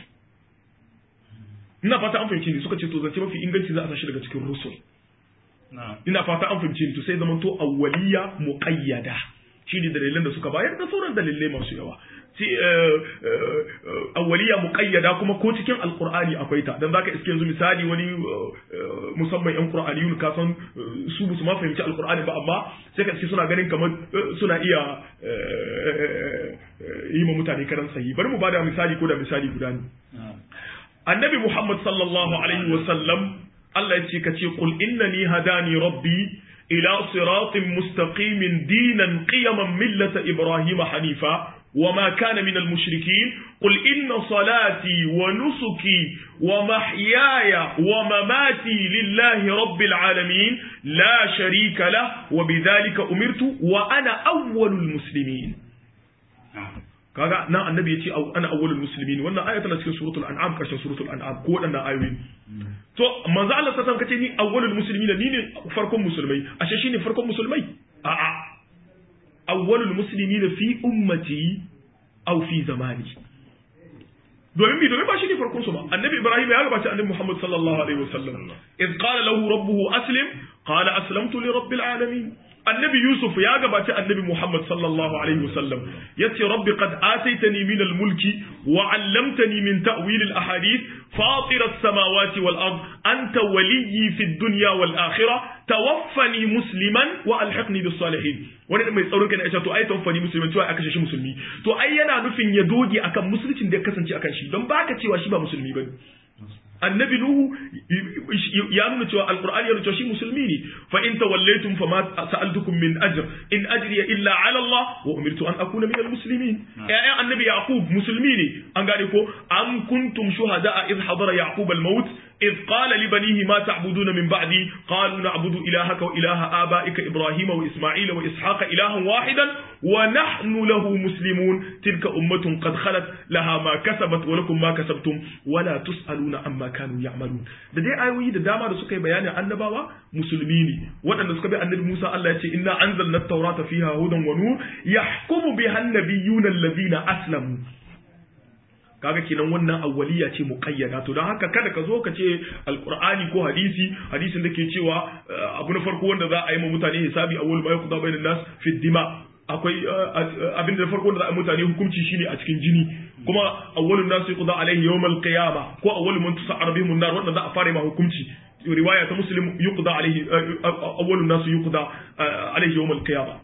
ina fata an fahimci ni suka ce to zance mafi inganci za a sashi daga cikin rusul ina fata an fahimci ni to sai zaman to awwaliya muqayyada shi ne dalilan da suka bayar da sauran dalilai masu yawa awwaliya muqayyada kuma ko cikin alqur'ani akwai ta dan zaka iske yanzu misali wani musamman yan qur'aniyun ka san su su ma fahimci alqur'ani ba amma sai ka iske suna ganin kamar suna iya yi ma mutane karan sahi bari mu bada misali ko da misali guda ne annabi muhammad sallallahu alaihi wa sallam Allah ya ce ka ce qul innani hadani rabbi ila siratin mustaqimin dinan qiyaman millata ibrahima hanifa وما كان من المشركين قل إن صلاتي ونسكي ومحياي ومماتي لله رب العالمين لا شريك له وبذلك أمرت وأنا أول المسلمين kaga nan annabi yace ana awwalul muslimin wannan aya tana cikin suratul an'am karshen suratul an'am ko wadannan ayoyi to manzo Allah sallallahu alaihi kace ni awwalul muslimin ni ne farkon musulmai ashe shine farkon musulmai a'a awwalul muslimina fi ummati aw fi zamani domin bi domin ba shi ne farkon su ba annabi ibrahim ya gabaci annabi muhammad sallallahu alaihi wasallam iz qala lahu rabbuhu aslim qala aslamtu li rabbil alamin annabi yusuf ya gabaci annabi muhammad sallallahu alaihi wasallam yace rabbi qad ataitani min al-mulki wa 'allamtani min ta'wil al-ahadith fatir as-samawati wal ard anta waliyyi fi ad-dunya wal akhirah tawaffani musliman wa alhiqni bis salihin wani mai tsaron kai ne to ai tawaffani musliman cewa aka shi musulmi to ai yana nufin ya doge akan musuluncin da ya kasance akan shi don baka cewa shi ba musulmi bane annabi nuhu ya nuna cewa alqur'ani ya nuna cewa shi musulmi ne fa in tawallaytum fama sa'altukum min ajr in ajriya illa ala Allah wa umirtu an akuna min almuslimin ya'yan annabi yaqub musulmi ne an gane ko am kuntum shuhada'a id hadara yaqub almaut إذ قال لبنيه ما تعبدون من بعدي قالوا نعبد إلهك وإله آبائك إبراهيم وإسماعيل وإسحاق إلها واحدا ونحن له مسلمون تلك أمة قد خلت لها ما كسبت ولكم ما كسبتم ولا تسألون عما كانوا يعملون da dai ayoyi da dama da suka yi bayanin annabawa musulmi ne waɗanda suka bi annabi Musa Allah ya ce inna anzalna at-taurata fiha hudan wa nur yahkumu biha an-nabiyyuna allazina aslamu kaga kenan wannan awwaliya ce muqayyada to don haka kada ka zo ka ce alqur'ani ko hadisi hadisin da ke cewa abu na farko wanda za a yi ma mutane hisabi awwal ma yaqda bainan nas fi dima akwai abin da farko da za a mutane hukunci shine a cikin jini kuma awwalun nas yuqda alaihi yawmal qiyamah ko awwal man tusa'ar bihim an-nar wanda za a fara ma hukunci riwaya ta muslim yuqda alaihi awwalun nas yuqda alaihi yawmal qiyamah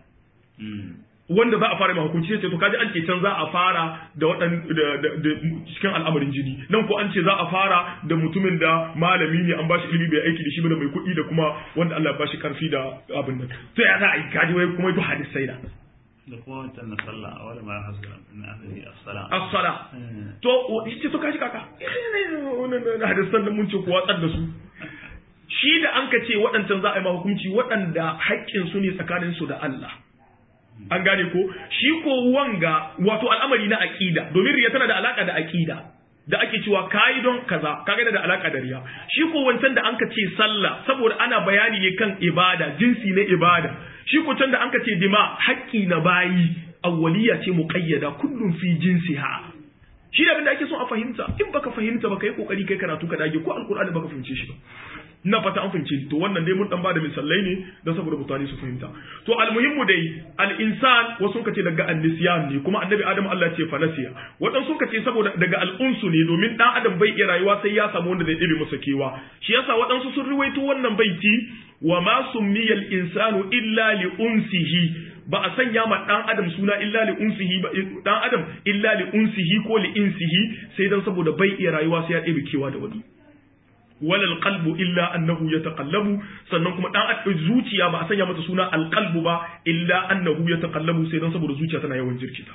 wanda za a fara mai hukunci sai to kaji an ce can za a fara da wadan da cikin al'amarin jini nan ko an ce za a fara da mutumin da malami ne an bashi ilimi bai aiki da shi ba da mai kuɗi da kuma wanda Allah ya bashi karfi da abin nan to ya za a yi kaji wai kuma to hadisai da da kuma wancan na sallah a wani ma ya hasu na akari as-sala as-sala to yace to kaji kaka wannan hadisan da mun ce ku watsar da su shi da an ka ce waɗancan za a yi ma hukunci waɗanda haƙƙin su ne tsakanin su da Allah an gane ko shi ko wanga wato al'amari na aqida domin riya tana da alaka da aqida da ake cewa kai don kaza kaga da alaka da riya shi ko wancan da anka ce sallah saboda ana bayani ne kan ibada jinsi na ibada shi ko can da anka ce dima haƙƙi na bayi awwaliya ce muqayyada kullum fi jinsiha shi da abinda ake so a fahimta in baka fahimta baka yi kokari kai karatu ka dage ko alqur'ani baka fahimce shi ba na fata an fahimce to wannan dai mun dan bada misalai ne don saboda mutane su fahimta to almuhimmu dai al-insan wasu kace daga an-nisyan ne kuma annabi adam Allah ce fanasiya wadan sun kace saboda daga al-unsu ne domin dan adam bai iya rayuwa sai ya samu wanda zai dibe masa kewa shi yasa wadansu sun ruwaito wannan baiti wa ma summiya al-insanu illa li unsihi ba a sanya ma dan adam suna illa li unsihi ba dan adam illa li unsihi ko li insihi sai dan saboda bai iya rayuwa sai ya dibe kewa da wani walal qalbu illa annahu yataqallabu sannan kuma dan zuciya ba a sanya mata suna alqalbu ba illa annahu yataqallabu sai dan saboda zuciya tana yawan jirkita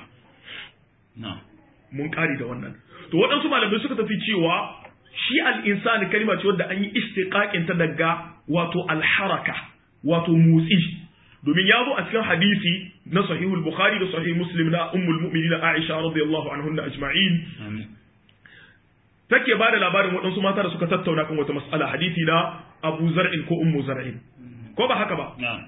mun kari da wannan to waɗansu malamai suka tafi cewa shi al-insani kalma ce wadda an yi istiqaqin ta daga wato al-haraka wato motsi domin ya zo a cikin hadisi na sahihul bukhari da sahih muslim na ummul mu'minin aisha radiyallahu anhunna ajma'in take ba da labarin waɗansu mata da suka tattauna kan wata mas'ala hadisi na Abu Zar'in ko Ummu Zar'in ko ba haka ba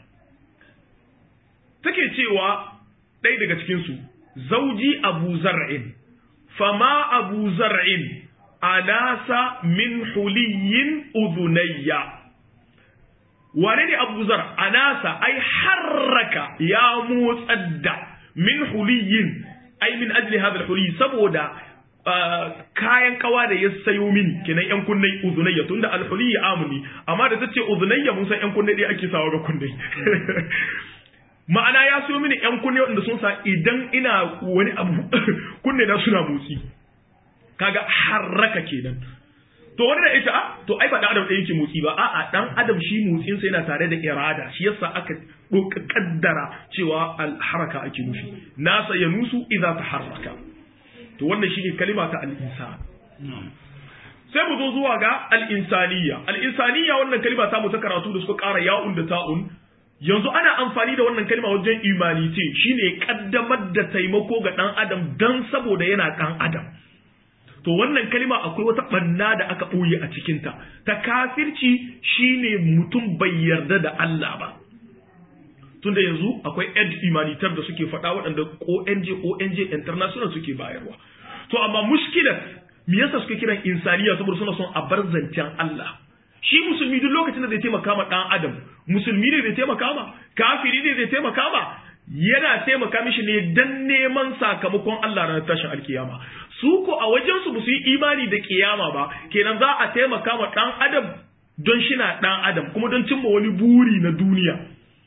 take cewa ɗaya daga cikin su zauji Abu Zar'in fama Abu Zar'in anasa min huliyin udhunayya wane ne Abu Zar anasa ai harraka ya motsar da min huliyin ai min ajli hadha al-huli saboda kayan kawa da ya sayo mini kenan yan kunnai uzunayya tunda alhuli ya amuni amma da tace uzunayya mun san yan kunnai dai ake sawa ga kunnai ma'ana ya sayo mini yan kunne wanda sun sa idan ina wani abu kunne na suna motsi kaga harraka kenan to wani da ita to ai ba dan adam ɗaya yake motsi ba a'a dan adam shi motsin sa yana tare da irada shi yasa aka kaddara cewa alharaka ake nufi nasa yanusu idza taharraka to wannan shine kalima ta al-insan sai mu zo zuwa ga al-insaniya al-insaniya wannan kalima ta mu ta karatu da suka ƙara ya'un da ta'un yanzu ana amfani da wannan kalima wajen imanite shine kaddamar da taimako ga dan adam dan saboda yana dan adam to wannan kalima akwai wata banna da aka ɓoye a cikinta ta kafirci shine mutum bai yarda da Allah ba tunda yanzu akwai ed humanitar da suke faɗa waɗanda ONG ONG international suke bayarwa to amma mushkilar me yasa suke kiran insaniya saboda suna son a bar zancen Allah shi musulmi duk lokacin da zai taimaka ma dan adam musulmi ne zai taimaka ma kafiri ne zai taimaka ma yana taimaka mishi ne dan neman sakamakon Allah ranar tashin alkiyama su ko a wajen su su yi imani da kiyama ba kenan za a taimaka ma dan adam don shi na dan adam kuma don cimma wani buri na duniya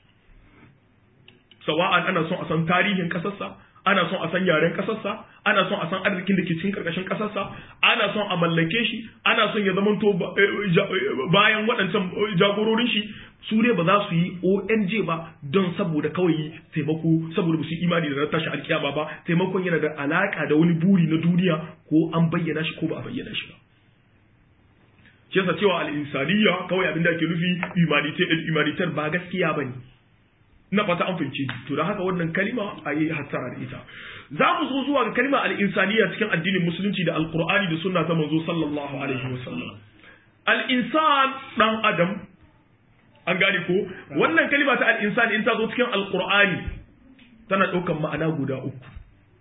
sawa'an ana son a san tarihin kasarsa ana son a san yaren kasarsa ana son a san arzikin da ke cikin karkashin kasarsa ana son a mallake shi ana son ya zamanto bayan waɗancan jagororin shi su ne ba za su yi ONG ba don saboda kawai taimako saboda su yi imani da na tashi alkiyama ba taimakon yana da alaka da wani buri na duniya ko an bayyana shi ko ba a bayyana shi ba shi yasa cewa al-insaniya kawai abin da ake nufi humanitarian ba gaskiya bane na fata an fahimci to da haka wannan kalima a yi hattara da ita za mu zo zuwa ga kalima al-insaniya cikin addinin musulunci da alqur'ani da sunna ta manzo sallallahu alaihi wasallam al-insan dan adam an gane ko wannan kalima ta al-insan in ta zo cikin alqur'ani tana ɗaukan ma'ana guda uku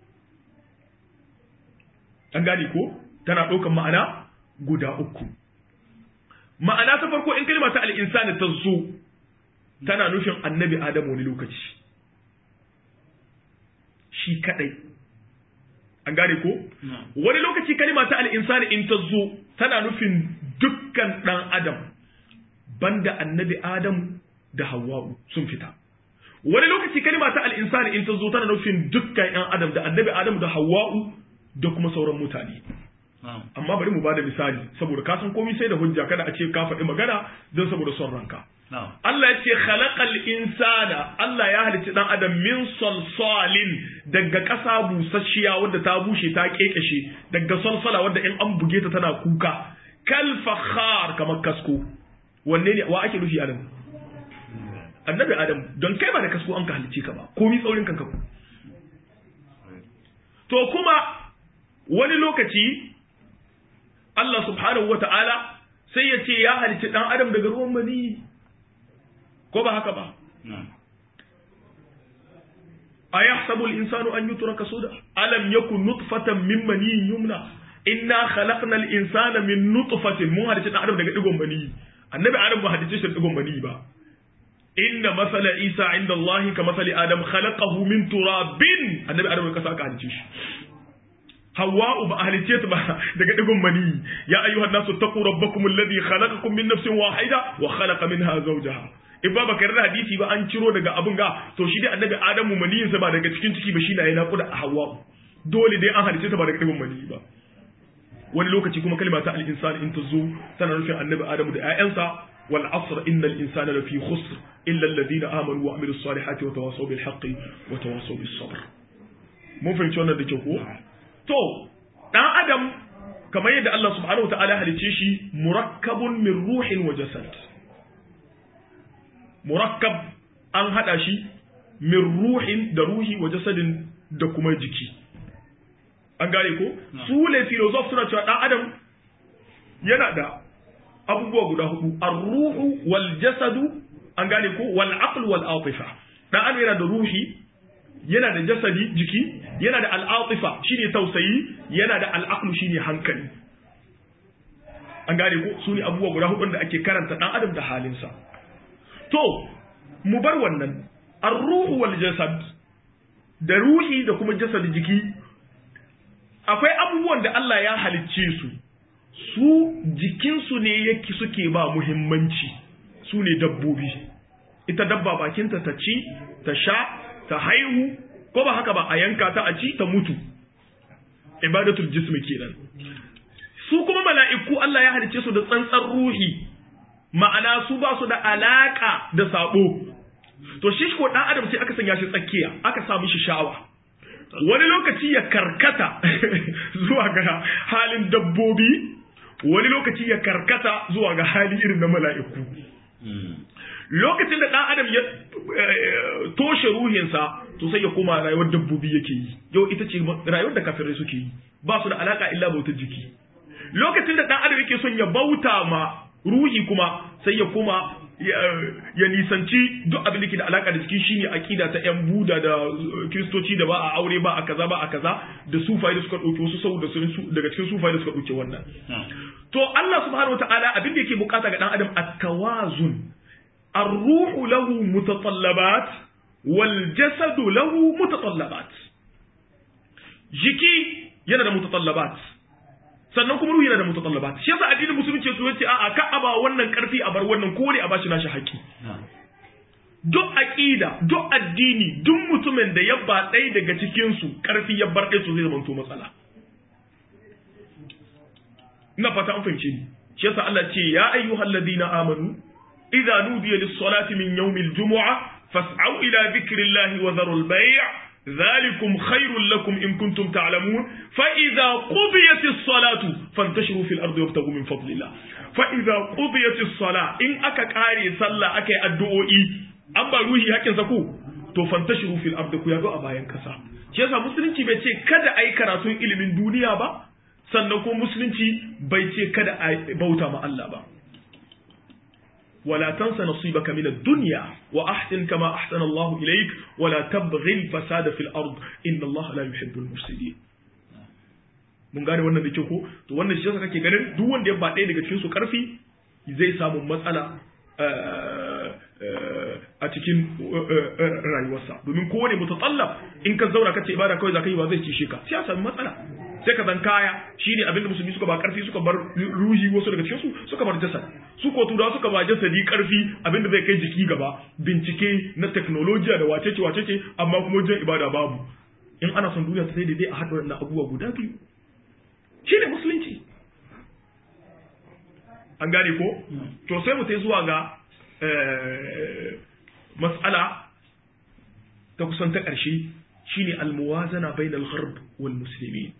an gane ko tana ɗaukan ma'ana guda uku ma'ana ta farko in kalima ta al-insan ta zo tana nufin annabi Adamu wani lokaci shi kadai an gane ko wani lokaci kalima ta al'insani in ta zo tana nufin dukkan ɗan adam banda annabi Adamu da Hawwa'u sun fita wani lokaci kalima ta al'insani in ta zo tana nufin dukkan ‘yan adam da annabi Adamu da Hawwa'u da kuma sauran mutane amma bari mu bada misali saboda ka san komai sai da hujja kada a ce ka faɗi magana don saboda son ranka Allah ya ce khalaqal insana Allah ya halicci dan adam min salsalin daga ƙasa busasshiya wadda ta bushe ta kekeshe daga salsala wadda in an buge ta tana kuka kal fakhar kamar kasko wanne ne wa ake nufi adam annabi adam don kai ba da kasko an ka halicce ka ba komai tsaurin kanka ku to kuma wani lokaci Allah subhanahu wata'ala sai ya ce ya halicci dan adam daga ruwan mani ko ba haka ba a yahsabu al-insanu an yutraka suda alam yakun nutfatan min maniyyin yumna inna khalaqna al-insana min nutfatin mun hadice dan adam daga digon mani annabi adam ba hadice shi digon mani ba inna masala isa inda allah ka masali adam khalaqahu min turabin annabi adam ka saka hadice shi hawa'u ba halice ta ba daga digon mani ya ayyuhan nasu taqu rabbakum alladhi khalaqakum min nafsin wahida wa khalaqa minha zawjaha in ba baka da hadisi ba an ciro daga abin ga to shi dai annabi adamu maniyinsa ba daga cikin ciki ba shi na yana kuda a hawa dole dai an halice ta ba daga digon maniyi ba wani lokaci kuma kalma ta al-insan in ta zo tana nufin annabi adamu da ƴaƴansa wal asr innal insana lafi khusr illa alladhina amanu wa amilus salihati wa tawasaw bil haqqi wa tawasaw bis sabr mun fahimci wannan da ke ko to dan adam kamar yadda Allah subhanahu wa ta'ala halice shi murakkabun min ruhin wa jasad murakkab an hada shi min ruhin da ruhi wa jasadin da kuma jiki an gane ko su ne filosof suna cewa dan adam yana da abubuwa guda hudu ar-ruhu wal jasadu an gane ko wal aql wal atifa dan adam yana da ruhi yana da jasadi jiki yana da al-atifa shine tausayi yana da al-aql shine hankali an gane ko su ne abubuwa guda hudu da ake karanta dan adam da halinsa to mu bar wannan ar-ruhu wal jasad da ruhi da kuma jasad jiki akwai abubuwan da Allah ya halicce su su jikinsu ne yake suke ba muhimmanci su ne dabbobi ita dabba bakinta ta ci ta sha ta haihu ko ba haka ba a yanka ta a ci ta mutu ibadatul jismi kenan su kuma mala'iku Allah ya halicce su da tsantsar ruhi ma'ana su ba su da alaka da sabo to shi ko dan adam sai aka sanya shi tsakiya aka sa mishi sha'awa wani lokaci ya karkata zuwa ga halin dabbobi wani lokaci ya karkata zuwa ga hali irin na mala'iku lokacin da dan adam ya toshe ruhinsa to sai ya koma rayuwar dabbobi yake yi yau ita ce rayuwar da kafirai suke yi ba su da alaka illa bautar jiki lokacin da dan adam yake son ya bauta ma ruhi kuma sai ya koma ya nisanci duk abin da ke da alaka da jiki shine akida ta yan buda da kristoci da ba a aure ba a kaza ba a kaza da sufai da suka dauke wasu saboda su daga cikin sufai da suka dauke wannan to Allah subhanahu wataala abin da yake bukata ga dan adam at-tawazun ar-ruhu lahu mutatallabat wal jasadu lahu mutatallabat jiki yana da mutatallabat sannan kuma ruhi yana da mutatallabat shi yasa addinin musulunci su yace a'a ka aba wannan karfi a bar wannan ko ne a bashi nashi haƙi duk aqida duk addini duk mutumin da ya ba ɗaya daga cikin su karfi ya bar ɗaya to zai zama to matsala ina fata an fahimce ni shi yasa Allah ce ya ayyuhal ladina amanu idza nudiya lis-salati min yawmil jumu'ah fas'au ila dhikrillahi wa dharul bay' ذلكم خير لكم إن كنتم تعلمون فإذا قضيت الصلاة فانتشروا في الأرض وابتغوا من فضل الله فإذا قضيت الصلاة إن أكا كاري صلى أكا الدعوئي أما روحي هكذا سكو to fantashiru fil ardi ku yazo a bayan kasa shi yasa musulunci bai ce kada ai karatun ilimin duniya ba sannan ko musulunci bai ce kada a bauta ma Allah ba ولا تنس نصيبك من الدنيا وأحسن كما أحسن الله إليك ولا تبغي الفساد في الأرض إن الله لا يحب المفسدين mun gane wannan da kyau ko to wannan shi yasa kake ganin duk wanda ya ba ɗaya daga cikin su karfi zai samu matsala a cikin rayuwarsa domin kowane mutatallab in ka zauna kace ibada kawai zaka yi ba zai ci ka sai ya samu matsala sai ka zan kaya shine abin da musulmi suka ba karfi suka bar ruhi wasu daga cikin su suka bar jasad su ko turawa suka ba jasadi karfi abin da zai kai jiki gaba bincike na technology da wacece wacece amma kuma wajen ibada babu in ana son duniya ta sai daidai a haɗa wannan abubuwa guda biyu shine musulunci an gane ko to sai mu sai zuwa ga mas'ala ta kusan ta ƙarshe shine almuwazana bainal gharb wal muslimin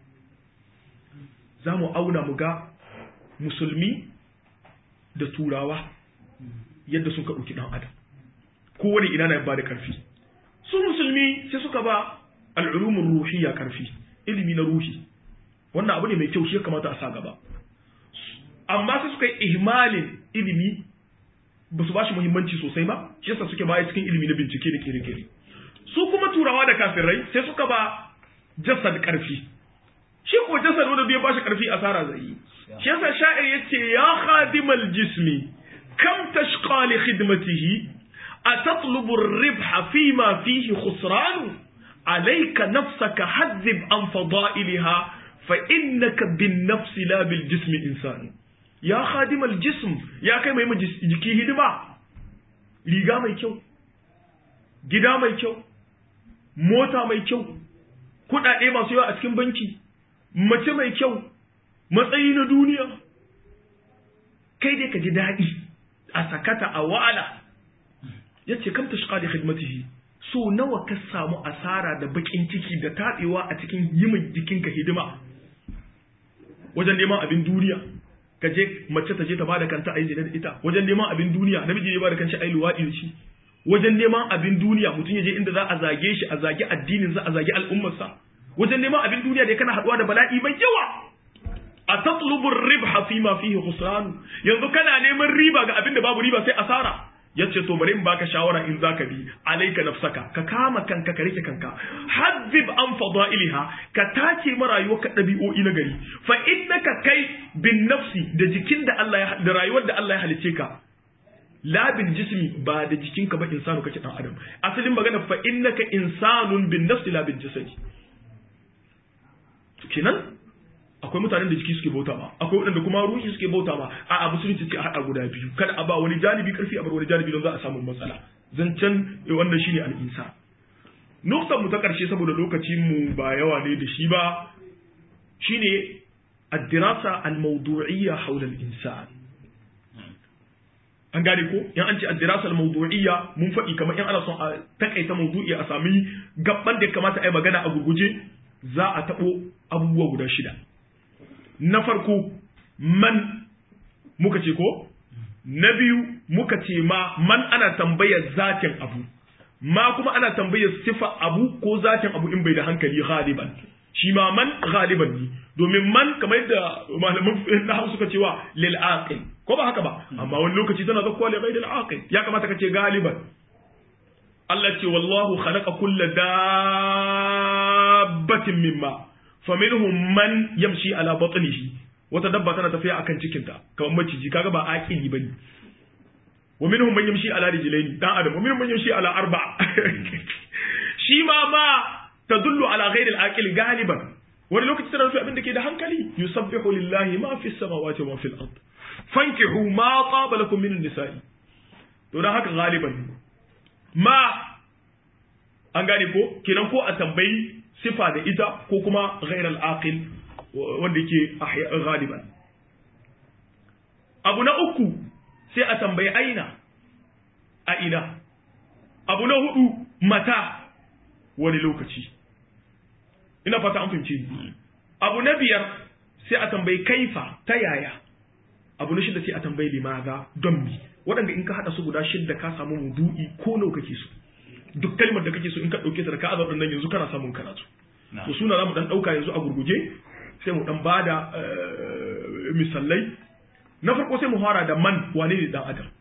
za mu auna mu ga musulmi da turawa yadda sun ka ɗauki ɗan adam kowane ina na ba da ƙarfi su musulmi sai suka ba al'ulumin ruhiyya ƙarfi ilimi na ruhi wannan abu ne mai kyau shi ya kamata a sa gaba amma sai suka yi ihmalin ilimi ba su ba shi muhimmanci sosai ba shi yasa suke baya cikin ilimi na bincike da kere-kere su kuma turawa da kafirai sai suka ba jasad ƙarfi shi ko jasad wanda bai ba shi ƙarfi asara zai yi shi yasa sha'ir yace ya khadimal jismi kam tashqa li khidmatihi atatlubu ar-ribha fima fihi khusran alayka nafsaka hadzib an fadailiha fa innaka bin nafsi la bil jismi insan ya khadimal jism ya kai mai jiki hidima riga mai kyau gida mai kyau mota mai kyau kudade masu yawa a cikin banki mace mai kyau matsayi na duniya kai dai ka ji daɗi a sakata a wa'ala ya ce kam tashqa da khidmatihi so nawa ka samu asara da bakin ciki da taɗewa a cikin yimin jikinka hidima wajen neman abin duniya ka je mace ta je ta bada kanta ayi da ita wajen neman abin duniya namiji ne bada kanshi ayi luwaɗi da shi wajen neman abin duniya mutum ya je inda za a zage shi a zage addinin za a zage al'ummarsa wajen neman abin duniya da kana haɗuwa da bala'i mai yawa a tatlubu ribha fi ma fihi khusran yanzu kana neman riba ga abin da babu riba sai asara yace to bari in baka shawara in zaka bi alayka nafsaka ka kama kanka ka rike kanka hazzib an fadailiha ka tace ma rayuwarka dabi'o'i na gari fa innaka kai bin nafsi da jikin da Allah ya da rayuwar da Allah ya halice ka la bil jismi ba da jikinka ba insanu kake dan adam asalin magana fa innaka insanun bin nafsi la bil jasadi kenan akwai mutanen da jiki suke bauta ma akwai waɗanda kuma ruhi suke bauta ma a abu sun ce a haɗa guda biyu kada a ba wani janibi karfi a bar wani janibi don za a samu matsala zancen wannan shine al'insa nuktan mu ta ƙarshe saboda lokacin mu ba yawa ne da shi ba shine ad-dirasa al-mawdu'iyya hawla al-insan an gane ko in an ce ad-dirasa al-mawdu'iyya mun faɗi kamar in ana son a takaita mawdu'i a sami gabban da kamata a yi magana a gurguje za a taɓo abubuwa guda shida na farko man muka ce ko na biyu muka ce ma man ana tambayar zatin abu ma kuma ana tambayar sifa abu ko zatin abu in bai da hankali ghaliban shi ma man ghaliban ne domin man kamar yadda malaman nahwu suka cewa lil aqil ko ba haka ba amma wani lokaci tana zakkuwa li ghayril aqil ya kamata ka ce galiban Allah ce wallahu khalaqa kulla dabbatin mimma faminhum man yamshi ala batnihi wata dabba tana tafiya akan cikinta kamar maciji kaga ba aqili bane wa minhum man yamshi ala rijlaini dan adam wa minhum man yamshi ala arba shi ma ma tadullu ala ghairi al-aqil galiban wani lokaci tana nufi abin da ke da hankali yusabbihu lillahi ma fi samawati wa fil ard fankihu ma taba lakum min nisa'i to dan haka galiban ma an gane ko kenan ko a tambayi sifa da ita ko kuma ghairi al-aqil wanda yake galiban abu na uku sai a tambayi aina a ina abu na hudu mata wani lokaci ina fata an fahimci abu na biyar sai a tambayi kaifa ta yaya abu na shida sai a tambayi limaza don mi waɗanda in ka haɗa su guda shidda ka samu mudu'i ko nawa kake so duk kalmar da kake so in ka ɗauke ta da ka azar nan yanzu kana samun karatu to suna za mu ɗan ɗauka yanzu a gurguje sai mu ɗan bada misalai na farko sai mu fara da man wane ne dan adam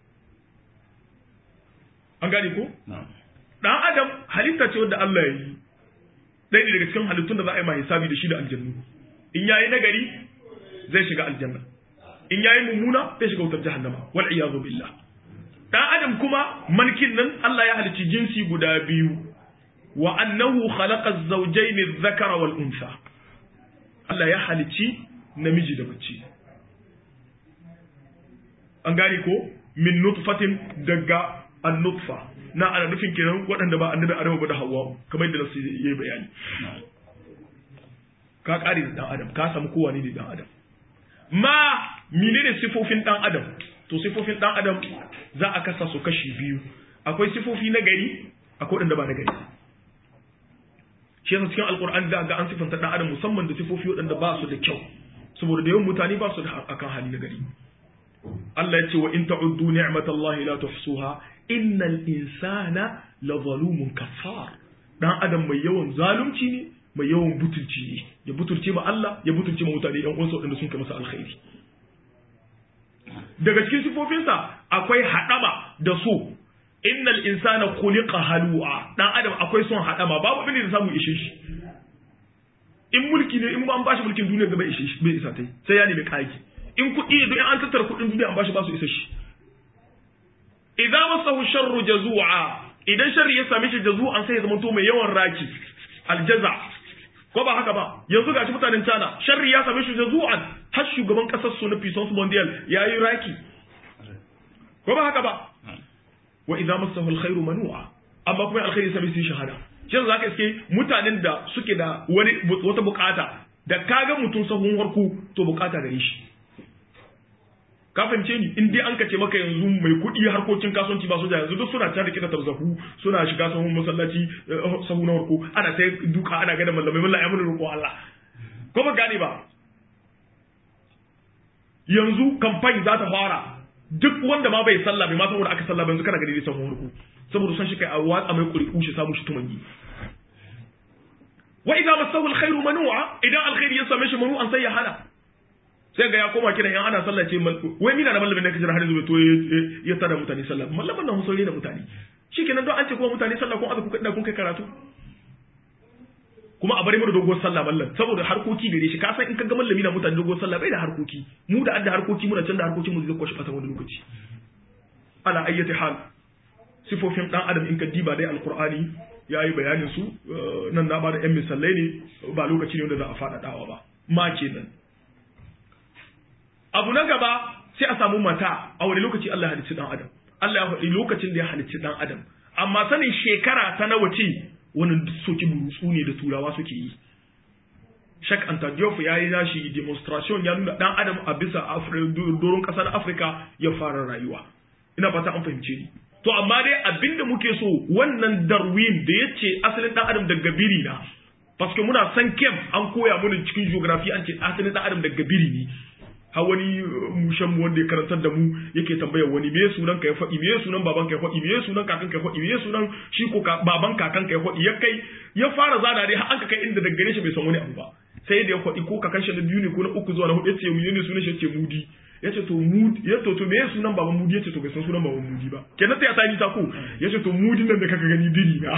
an gane ko dan adam halitta ce wanda Allah ya yi ɗaya ne daga cikin halittun da za a yi ma hisabi da shi da aljannu in yayi nagari zai shiga aljanna in yayi mummuna zai shiga wutar jahannama wal iyazu billah dan adam kuma malkin nan Allah ya halicci jinsi guda biyu wa annahu khalaqa az-zawjayn adh-dhakara wal untha Allah ya halicci namiji da mace an gane ko min nutfatin daga an-nutfa na ana nufin kenan waɗanda ba annabi Adamu ba da Hawwa kamar yadda nasu yayi bayani ka kare da dan adam ka samu kowa ne dan adam ma menene sifofin dan adam to sifofin dan adam za a kasa su kashi biyu akwai sifofi na gari akwai waɗanda ba na gari shi yasa cikin alkur'ani da ga an sifanta dan adam musamman da sifofi waɗanda ba su da kyau saboda da yawan mutane ba su da akan hali na gari Allah ya ce wa in ta'uddu ni'matallahi la tuhsuha innal insana la zalumun kafar dan adam mai yawan zalunci ne mai yawan butulci ne ya butulce ma Allah ya butulce ma mutane yan uwansa waɗanda sun kai masa alkhairi daga cikin sifofinsa akwai haɗama da so innal insana khuliqa halu'a dan adam akwai son haɗama babu abin da samu ishe shi in mulki ne in ba an bashi mulkin duniya gaba ishe shi bai isa tai sai ya nemi kaki in kuɗi ne don an tattara kuɗin duniya an bashi ba su isa shi idan masahu sharru jazu'a idan sharri ya same shi jazu'an sai ya zama to mai yawan raki aljaza ko ba haka ba yanzu gashi mutanen China sharri ya same shi jazu'an har shugaban kasar su na Puissance Mondial yayi raki ko ba haka ba wa idan masahu alkhairu manu'a amma kuma alkhairi same shi shahada shin zaka iske mutanen da suke da wani wata bukata da kaga mutum sahun harku to bukata gare shi ka fahimce ni in dai an kace maka yanzu mai kuɗi harkokin kasuwanci ba su da yanzu duk suna can da kita tarzahu suna shiga sahun masallaci sahu na farko ana ta duka ana gada mallamai mallamai mun roƙo Allah ko ba gane ba yanzu kamfani za ta fara duk wanda ma bai sallah bai ma saboda aka sallah ba yanzu kana gani dai sahun farko saboda son shi kai a watsa mai ƙuri'u shi samu shi tumangi wa idza masahu alkhairu manu'a idan alkhairi ya same shi manu'an sai ya hana sai ga ya koma kiran yan ana sallah ce wai mina da mallamin da kaje har zuwa to ya tada mutane sallah mallamin nan musulmi da mutane shikenan don an ce kuma mutane sallah kun aka kuka kun kai karatu kuma a bari mu da dogon sallah mallan saboda harkoki gare shi ka san in ka ga mallami na mutane dogon sallah bai da harkoki mu da adda harkoki muna can da harkokin mu zai kwashi fata wani lokaci ala ayyati hal sifofin dan adam in ka diba dai alqur'ani yayi bayanin su nan na ba da yan misalai ne ba lokaci ne wanda za a faɗaɗawa ba ma kenan abu na gaba sai a samu mata a wani lokaci Allah ya halicci dan adam Allah ya faɗi lokacin da ya halicci dan adam amma sanin shekara ta nawa ce wani soki burutsu ne da turawa suke yi Shak Anta Diop ya yi nashi demonstration ya nuna dan adam a bisa doron ƙasar Afirka ya fara rayuwa ina fata an fahimce ni to amma dai abinda muke so wannan Darwin da ya ce asalin dan adam daga biri na paske muna san kem an koya mana cikin geography an ce asalin dan adam daga biri ne har wani mushen mu wanda ya karantar da mu yake tambayar wani me sunan ka ya faɗi me sunan baban ka ya faɗi me sunan kakan ka ya faɗi me sunan shi ko baban kakan ka ya faɗi ya kai ya fara zana dai har an ka kai inda daga gare shi bai san wani abu ba sai da ya faɗi ko kakan shi na biyu ne ko na uku zuwa na hudu yace mu ne sunan shi yace mudi yace to mudi ya to to me sunan baban mudi yace to bai san sunan baban mudi ba kenan sai ya sani ta ko yace to mudi nan da kaka gani biri na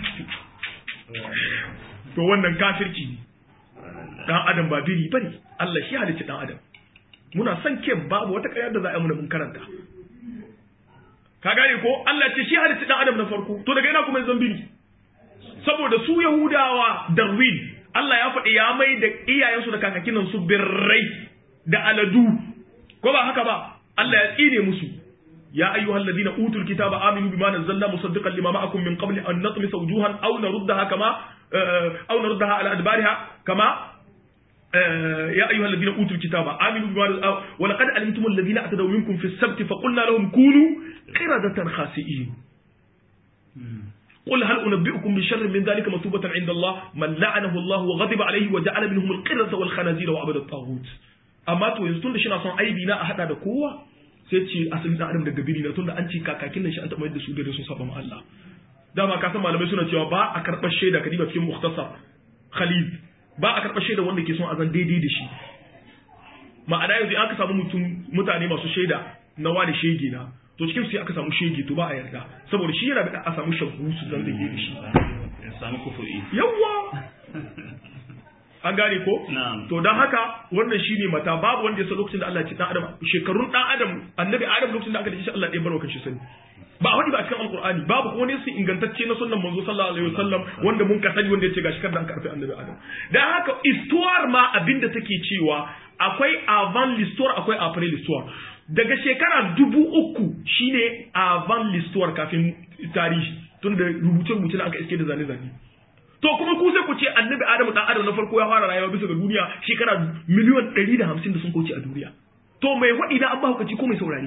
to wannan kafirci ne dan adam ba biri bane Allah shi halicci dan adam muna son ke babu wata ƙaryar da za a yi muna mun karanta ka gane ko Allah ce shi halicci dan adam na farko to daga ina kuma zan biri saboda su yahudawa darwin Allah ya faɗi ya mai da iyayensu da kakakin nan su birrai da aladu ko ba haka ba Allah ya tsine musu ya ayyuhal ladina utul kitaba aminu bima nazzalna musaddiqan lima ma'akum min qabli an natmisa wujuhan aw naruddaha kama aw naruddaha ala adbariha kama يا أيها الذين أوتوا الكتاب آمنوا بما ولقد علمتم الذين اعتدوا منكم في السبت فقلنا لهم كونوا قردة خاسئين قل هل أنبئكم بشر من ذلك مثوبة عند الله من لعنه الله وغضب عليه وجعل منهم القردة والخنازير وعبد الطاغوت أما تو yanzu tunda shina son aibi na a hada da kowa sai ce asalin dan adam daga biri na tunda an ce kakakin nan shi an taɓa yadda su da sun saba ma Allah dama ka san malamai suna cewa ba a karɓar shaida kadiba cikin mukhtasar Khalid ba a karɓar shaida wanda ke son a zan daidai da shi ma'ana yanzu aka samu mutum mutane masu shaida na wani shege na to cikin sai aka samu shege to ba a yarda saboda shi yana da a samu shagu su zan daidai da shi ya samu kufu'i yawwa an gane ko to don haka wannan shine mata babu wanda ya san lokacin da Allah ya ci dan adam shekarun dan adam annabi adam lokacin da aka dace Allah ɗaya barwa kan shi sani ba a wani ba a cikin alkur'ani babu kuma ne su ingantacce na sunnan manzo sallallahu alaihi wasallam wanda mun ka sani wanda yace gashi kada an karfi annabi adam dan haka histoire ma abinda take cewa akwai avant l'histoire akwai après l'histoire daga shekara dubu uku shine avant l'histoire kafin tarihi tun da rubuce rubuce da aka iske da zane zane to kuma ku sai ku ce annabi adamu dan adam na farko ya fara rayuwa bisa ga duniya shekara miliyan 150 da sun kauce a duniya to mai wadi na an ba hukaci ko mai saurare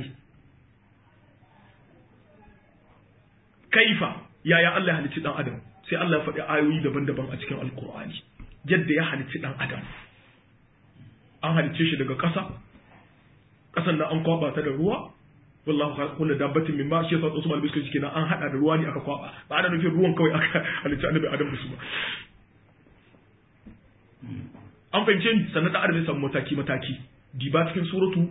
kaifa yaya Allah ya halicci dan adam sai Allah ya faɗi ayoyi daban-daban a cikin alkur'ani yadda ya halicci dan adam an halicce shi daga ƙasa ƙasan nan an kwaba ta da ruwa wallahu kullu dabbatin min ma shi yasa Usman bin Suke kenan an hada da ruwa ne aka kwaba ba ana nufin ruwan kawai aka halicci annabi adam da su ba an fahimce ni sannan da adam ya samu mataki mataki diba cikin suratu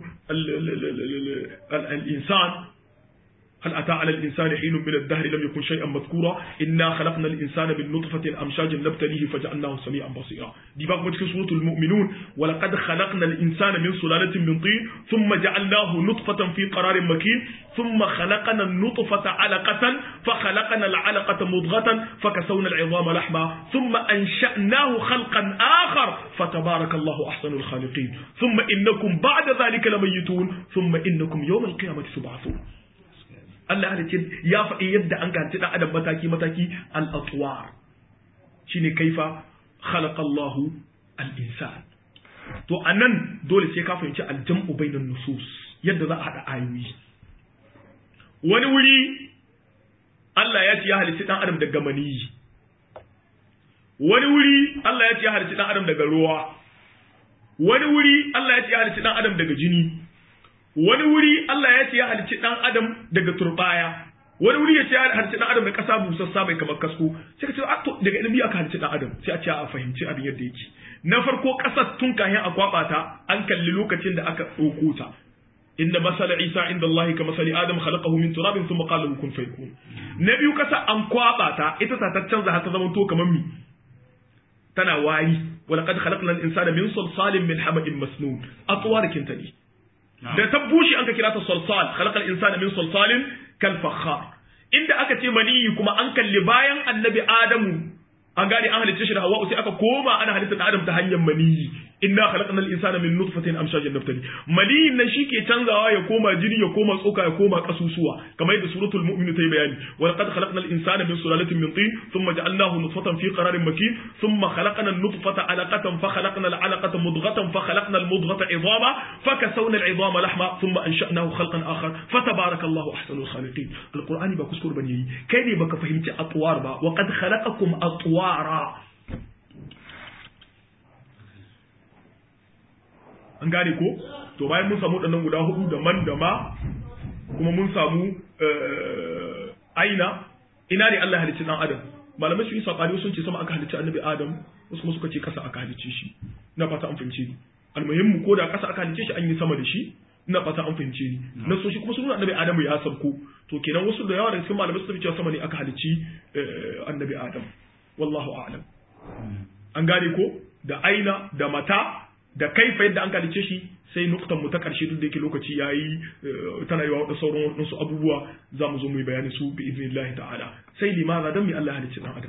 al-insan هل أتى على الإنسان حين من الدهر لم يكن شيئا مذكورا إنا خلقنا الإنسان من نطفة أمشاج نبتليه فجعلناه سميعا بصيرا دي بقى في سورة المؤمنون ولقد خلقنا الإنسان من سلالة من طين ثم جعلناه نطفة في قرار مكين ثم خلقنا النطفة علقة فخلقنا العلقة مضغة فكسونا العظام لحما ثم أنشأناه خلقا آخر فتبارك الله أحسن الخالقين ثم إنكم بعد ذلك لميتون ثم إنكم يوم القيامة تبعثون Allah halicci ya faɗi yadda an ganci ɗan adam mataki mataki al-atwar shine kaifa khalaqa Allahu al-insan to anan dole sai ka fahimci al-jam'u bainan nusus yadda za a hada ayoyi wani wuri Allah ya ce ya halicci ɗan adam daga maniyi wani wuri Allah ya ce ya halicci ɗan adam daga ruwa wani wuri Allah ya ce ya halicci ɗan adam daga jini wani wuri Allah ya ce ya halicci dan adam daga turbaya wani wuri ya ce ya halicci dan adam da kasa busassa mai kamar kasko sai ka ce a to daga ilimi aka halicci dan adam sai a ce a fahimci abin yadda yake na farko kasar tun kahin a kwaba ta an kalli lokacin da aka ɗauko ta inna masala isa inda Allah ka masali adam khalaqahu min turabin thumma qala lahu kun fayakun na biyu kasa an kwaba ta ita ta canza har ta zama to kamar mi tana wari ولقد خلقنا الإنسان من صلصال من حمأ مسنون أطوار كنتني da ta bushe an ka kira ta salsal khalaqal insana min salsalin kal fakhar inda aka ce maniyi kuma an kalli bayan annabi adamu an gane an halicce shi da hawa sai aka koma ana halitta da adam ta hanyar maniyi inna khalaqnal insana min nutfatin amshajin naftali maniyin nan shike canzawa ya koma jini ya koma tsoka ya koma kasusuwa kamar yadda suratul mu'min ta yi bayani wa laqad khalaqnal insana min sulalatin min tin thumma ja'alnahu nutfatan fi qararin makin thumma khalaqna an-nutfata 'alaqatan fa khalaqna al-'alaqata mudghatan fa khalaqna al-mudghata 'idama fa kasawna al-'idama lahma thumma ansha'nahu khalqan akhar fa tabarakallahu ahsanul khaliqin alqur'ani ba kuskure bane yi kai ne baka fahimci atwar ba wa qad khalaqakum atwara an gane ko to bayan mun samu waɗannan guda hudu da man da ma kuma mun samu aina ina ne Allah halicci dan adam malamai su yi sabani sun ce sama aka halicci annabi adam wasu kuma suka ce kasa aka halicce shi ina fata an fahimce ni almuhimmu ko da kasa aka halicce shi an yi sama da shi ina fata an fahimce ni na so shi kuma sun nuna annabi adamu ya sabko to kenan wasu da yawa daga cikin malamai su cewa sama ne aka halicci annabi adam wallahu a'lam an gane ko da aina da mata da kaifa yadda an halicce shi sai nuktan mu ta karshe duk da yake lokaci yayi tana yi wa sauran wasu abubuwa za mu zo mu yi bayani su bi idnillahi ta'ala sai limaza dan mi Allah ya halicci dan adam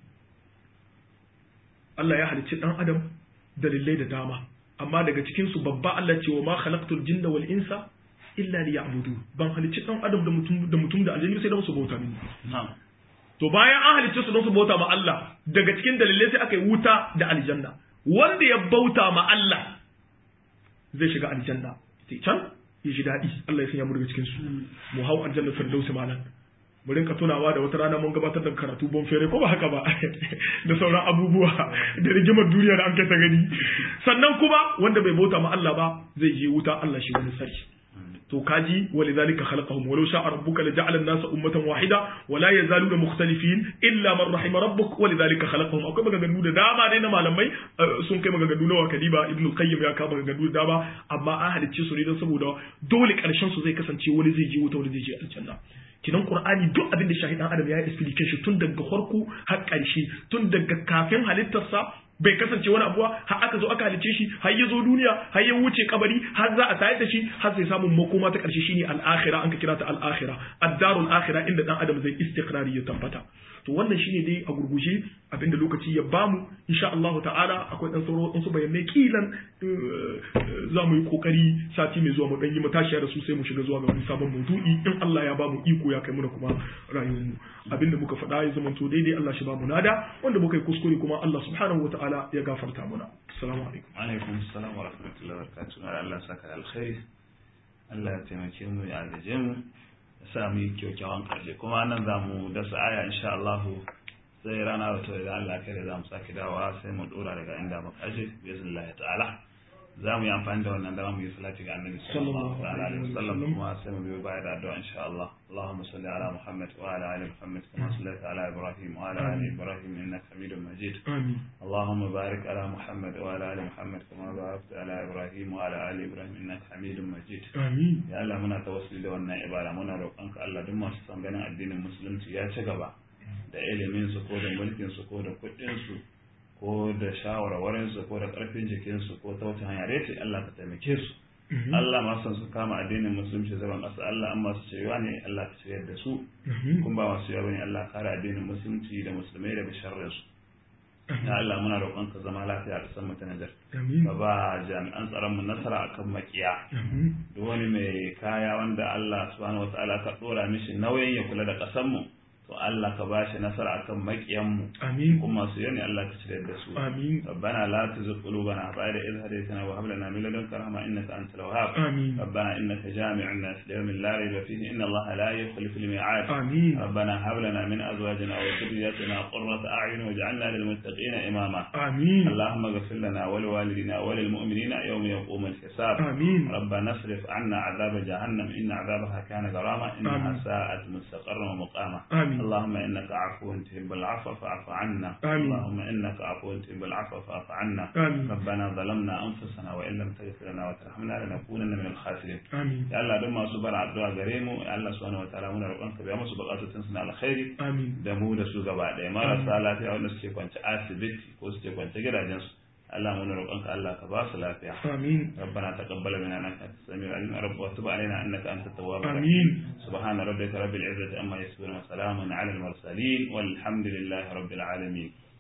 Allah ya halicci dan adam dalilai da dama amma daga cikin su babba Allah ce wa ma khalaqtul jinna wal insa illa liya'budu ban halicci dan adam da mutum da mutum da aljanna sai da musu bauta mini to bayan an halicce su don su bauta ma Allah daga cikin dalilai sai aka yi wuta da aljanna wanda ya bauta ma Allah zai shiga aljanna sai can ya ji daɗi Allah ya sanya mu daga cikin su mu hau aljanna firdausi malan mu rinka tunawa da wata rana mun gabatar da karatu bon fere ko ba haka ba da sauran abubuwa da rigimar duniya da an kai ta gani sannan kuma wanda bai bauta ma Allah ba zai je wuta Allah shi wani sarki to kaji walidhalika khalaqahum walau sha'a rabbuka laja'ala an-nasa ummatan wahida wa la yazaluna mukhtalifin illa man rahima rabbuk walidhalika khalaqahum akwai maganganu da dama dai na malamai sun kai maganganu na wakaliba ibnu qayyim ya kawo maganganu da dama amma an halicce su ne don saboda dole karshen su zai kasance wani zai je wuta wani zai je aljanna kinan qur'ani duk abin da shahidan adam ya yi explication tun daga farko har ƙarshe tun daga kafin halittarsa bai kasance wani abuwa har aka zo aka halice shi har ya zo duniya har ya wuce kabari har za a tayar da shi har sai samun makoma ta karshe shine al-akhira an ka kira ta al-akhira ad-darul akhira inda dan adam zai istiqrari ya tabbata to wannan shine dai a gurguje abinda lokaci ya bamu insha Allah ta'ala akwai dan sauro wasu bayanai kilan za mu yi kokari sati mai zuwa mu dan yi matashiya da su sai mu shiga zuwa ga wani sabon maudu'i in Allah ya bamu iko ya kai mu da kuma rayuwar mu abinda muka faɗa ya zama to daidai Allah shi bamu nada wanda muka yi kuskure kuma Allah subhanahu wataala ya gafarta muna assalamu alaikum alaikum assalam wa rahmatullahi wa barakatuh Allah saka alkhairi Allah ya taimake mu ya agaje mu ya sa mu yi kyakkyawan karshe kuma nan za mu dasa aya insha Allah sai rana wata idan Allah kai da za mu sake dawowa sai mu dora daga inda muka aje bismillah ta'ala za mu yi amfani da wannan dama mu yi salati ga annabi sallallahu alaihi wasallam kuma sai mu biyo baya da addu'a insha Allah اللهم صل على محمد وعلى ال محمد كما صليت على ابراهيم وعلى ال ابراهيم انك حميد مجيد آمين اللهم بارك على محمد وعلى ال محمد كما باركت على ابراهيم وعلى ال ابراهيم انك حميد مجيد آمين ya Allah muna tawassuli da wannan ibada muna roƙonka Allah duk masu son ganin addinin musulunci ya ci gaba da ilimin su ko da mulkin su ko da kuɗin su ko da shawarwarin su ko da ƙarfin jikin su ko ta wata hanya dai ce Allah ka taimake su Allah masu son su kama addinin musulunci zaman ƙasa Allah an masu cewa ne Allah ka ciyar da su kun ba masu yawa ne Allah kare addinin musulunci da musulmai daga sharrin su ya Allah muna roƙon ka zama lafiya a ƙasar mu ta Nijar آمين ka ba jami'an tsaron mu nasara akan makiya آمين duk wani mai kaya wanda Allah subhanahu wataala ka dora mishi nauyin ya kula da ƙasar mu to Allah ka bashi nasara akan makiyan mu آمين kuma su yani Allah ka cire da su آمين ربنا لا تزغ قلوبنا بعد إذ هديتنا وهب لنا من لدنك رحمة إنك أنت الوهاب آمين ربنا إنك جامع الناس ليوم لا ريب فيه إن الله لا يخلف الميعاد آمين ربنا هب لنا من أزواجنا وذرياتنا قرة أعين واجعلنا للمتقين إماما آمين اللهم اغفر لنا ولوالدنا وللمؤمنين يوم يقوم الحساب آمين ربنا اصرف عنا عذاب جهنم إن عذابها كان غراما إنها آمين. ساءت مستقرا ومقاما آمين اللهم إنك عفو تحب العفو فاعف عنا آمين. اللهم إنك عفو تحب العفو فاعف عنا آمين ربنا ظلمنا أنفسنا وإن لم تغفر لنا وترحمنا لنكونن من الخاسرين آمين ya Allah don masu bar addu'a gare mu ya Allah subhanahu wataala muna roƙon ka biya musu buƙatun su na alkhairi آمين da mu da su gaba ɗaya marasa lafiya wanda suke kwance asibiti ko suke kwance gidajensu Allah muna roƙon ka Allah ka ba su lafiya آمين ربنا تقبل منا انك انت السميع العليم رب وتب علينا انك انت التواب الرحيم آمين سبحان ربك رب العزه عما يصفون وسلام على المرسلين والحمد لله رب العالمين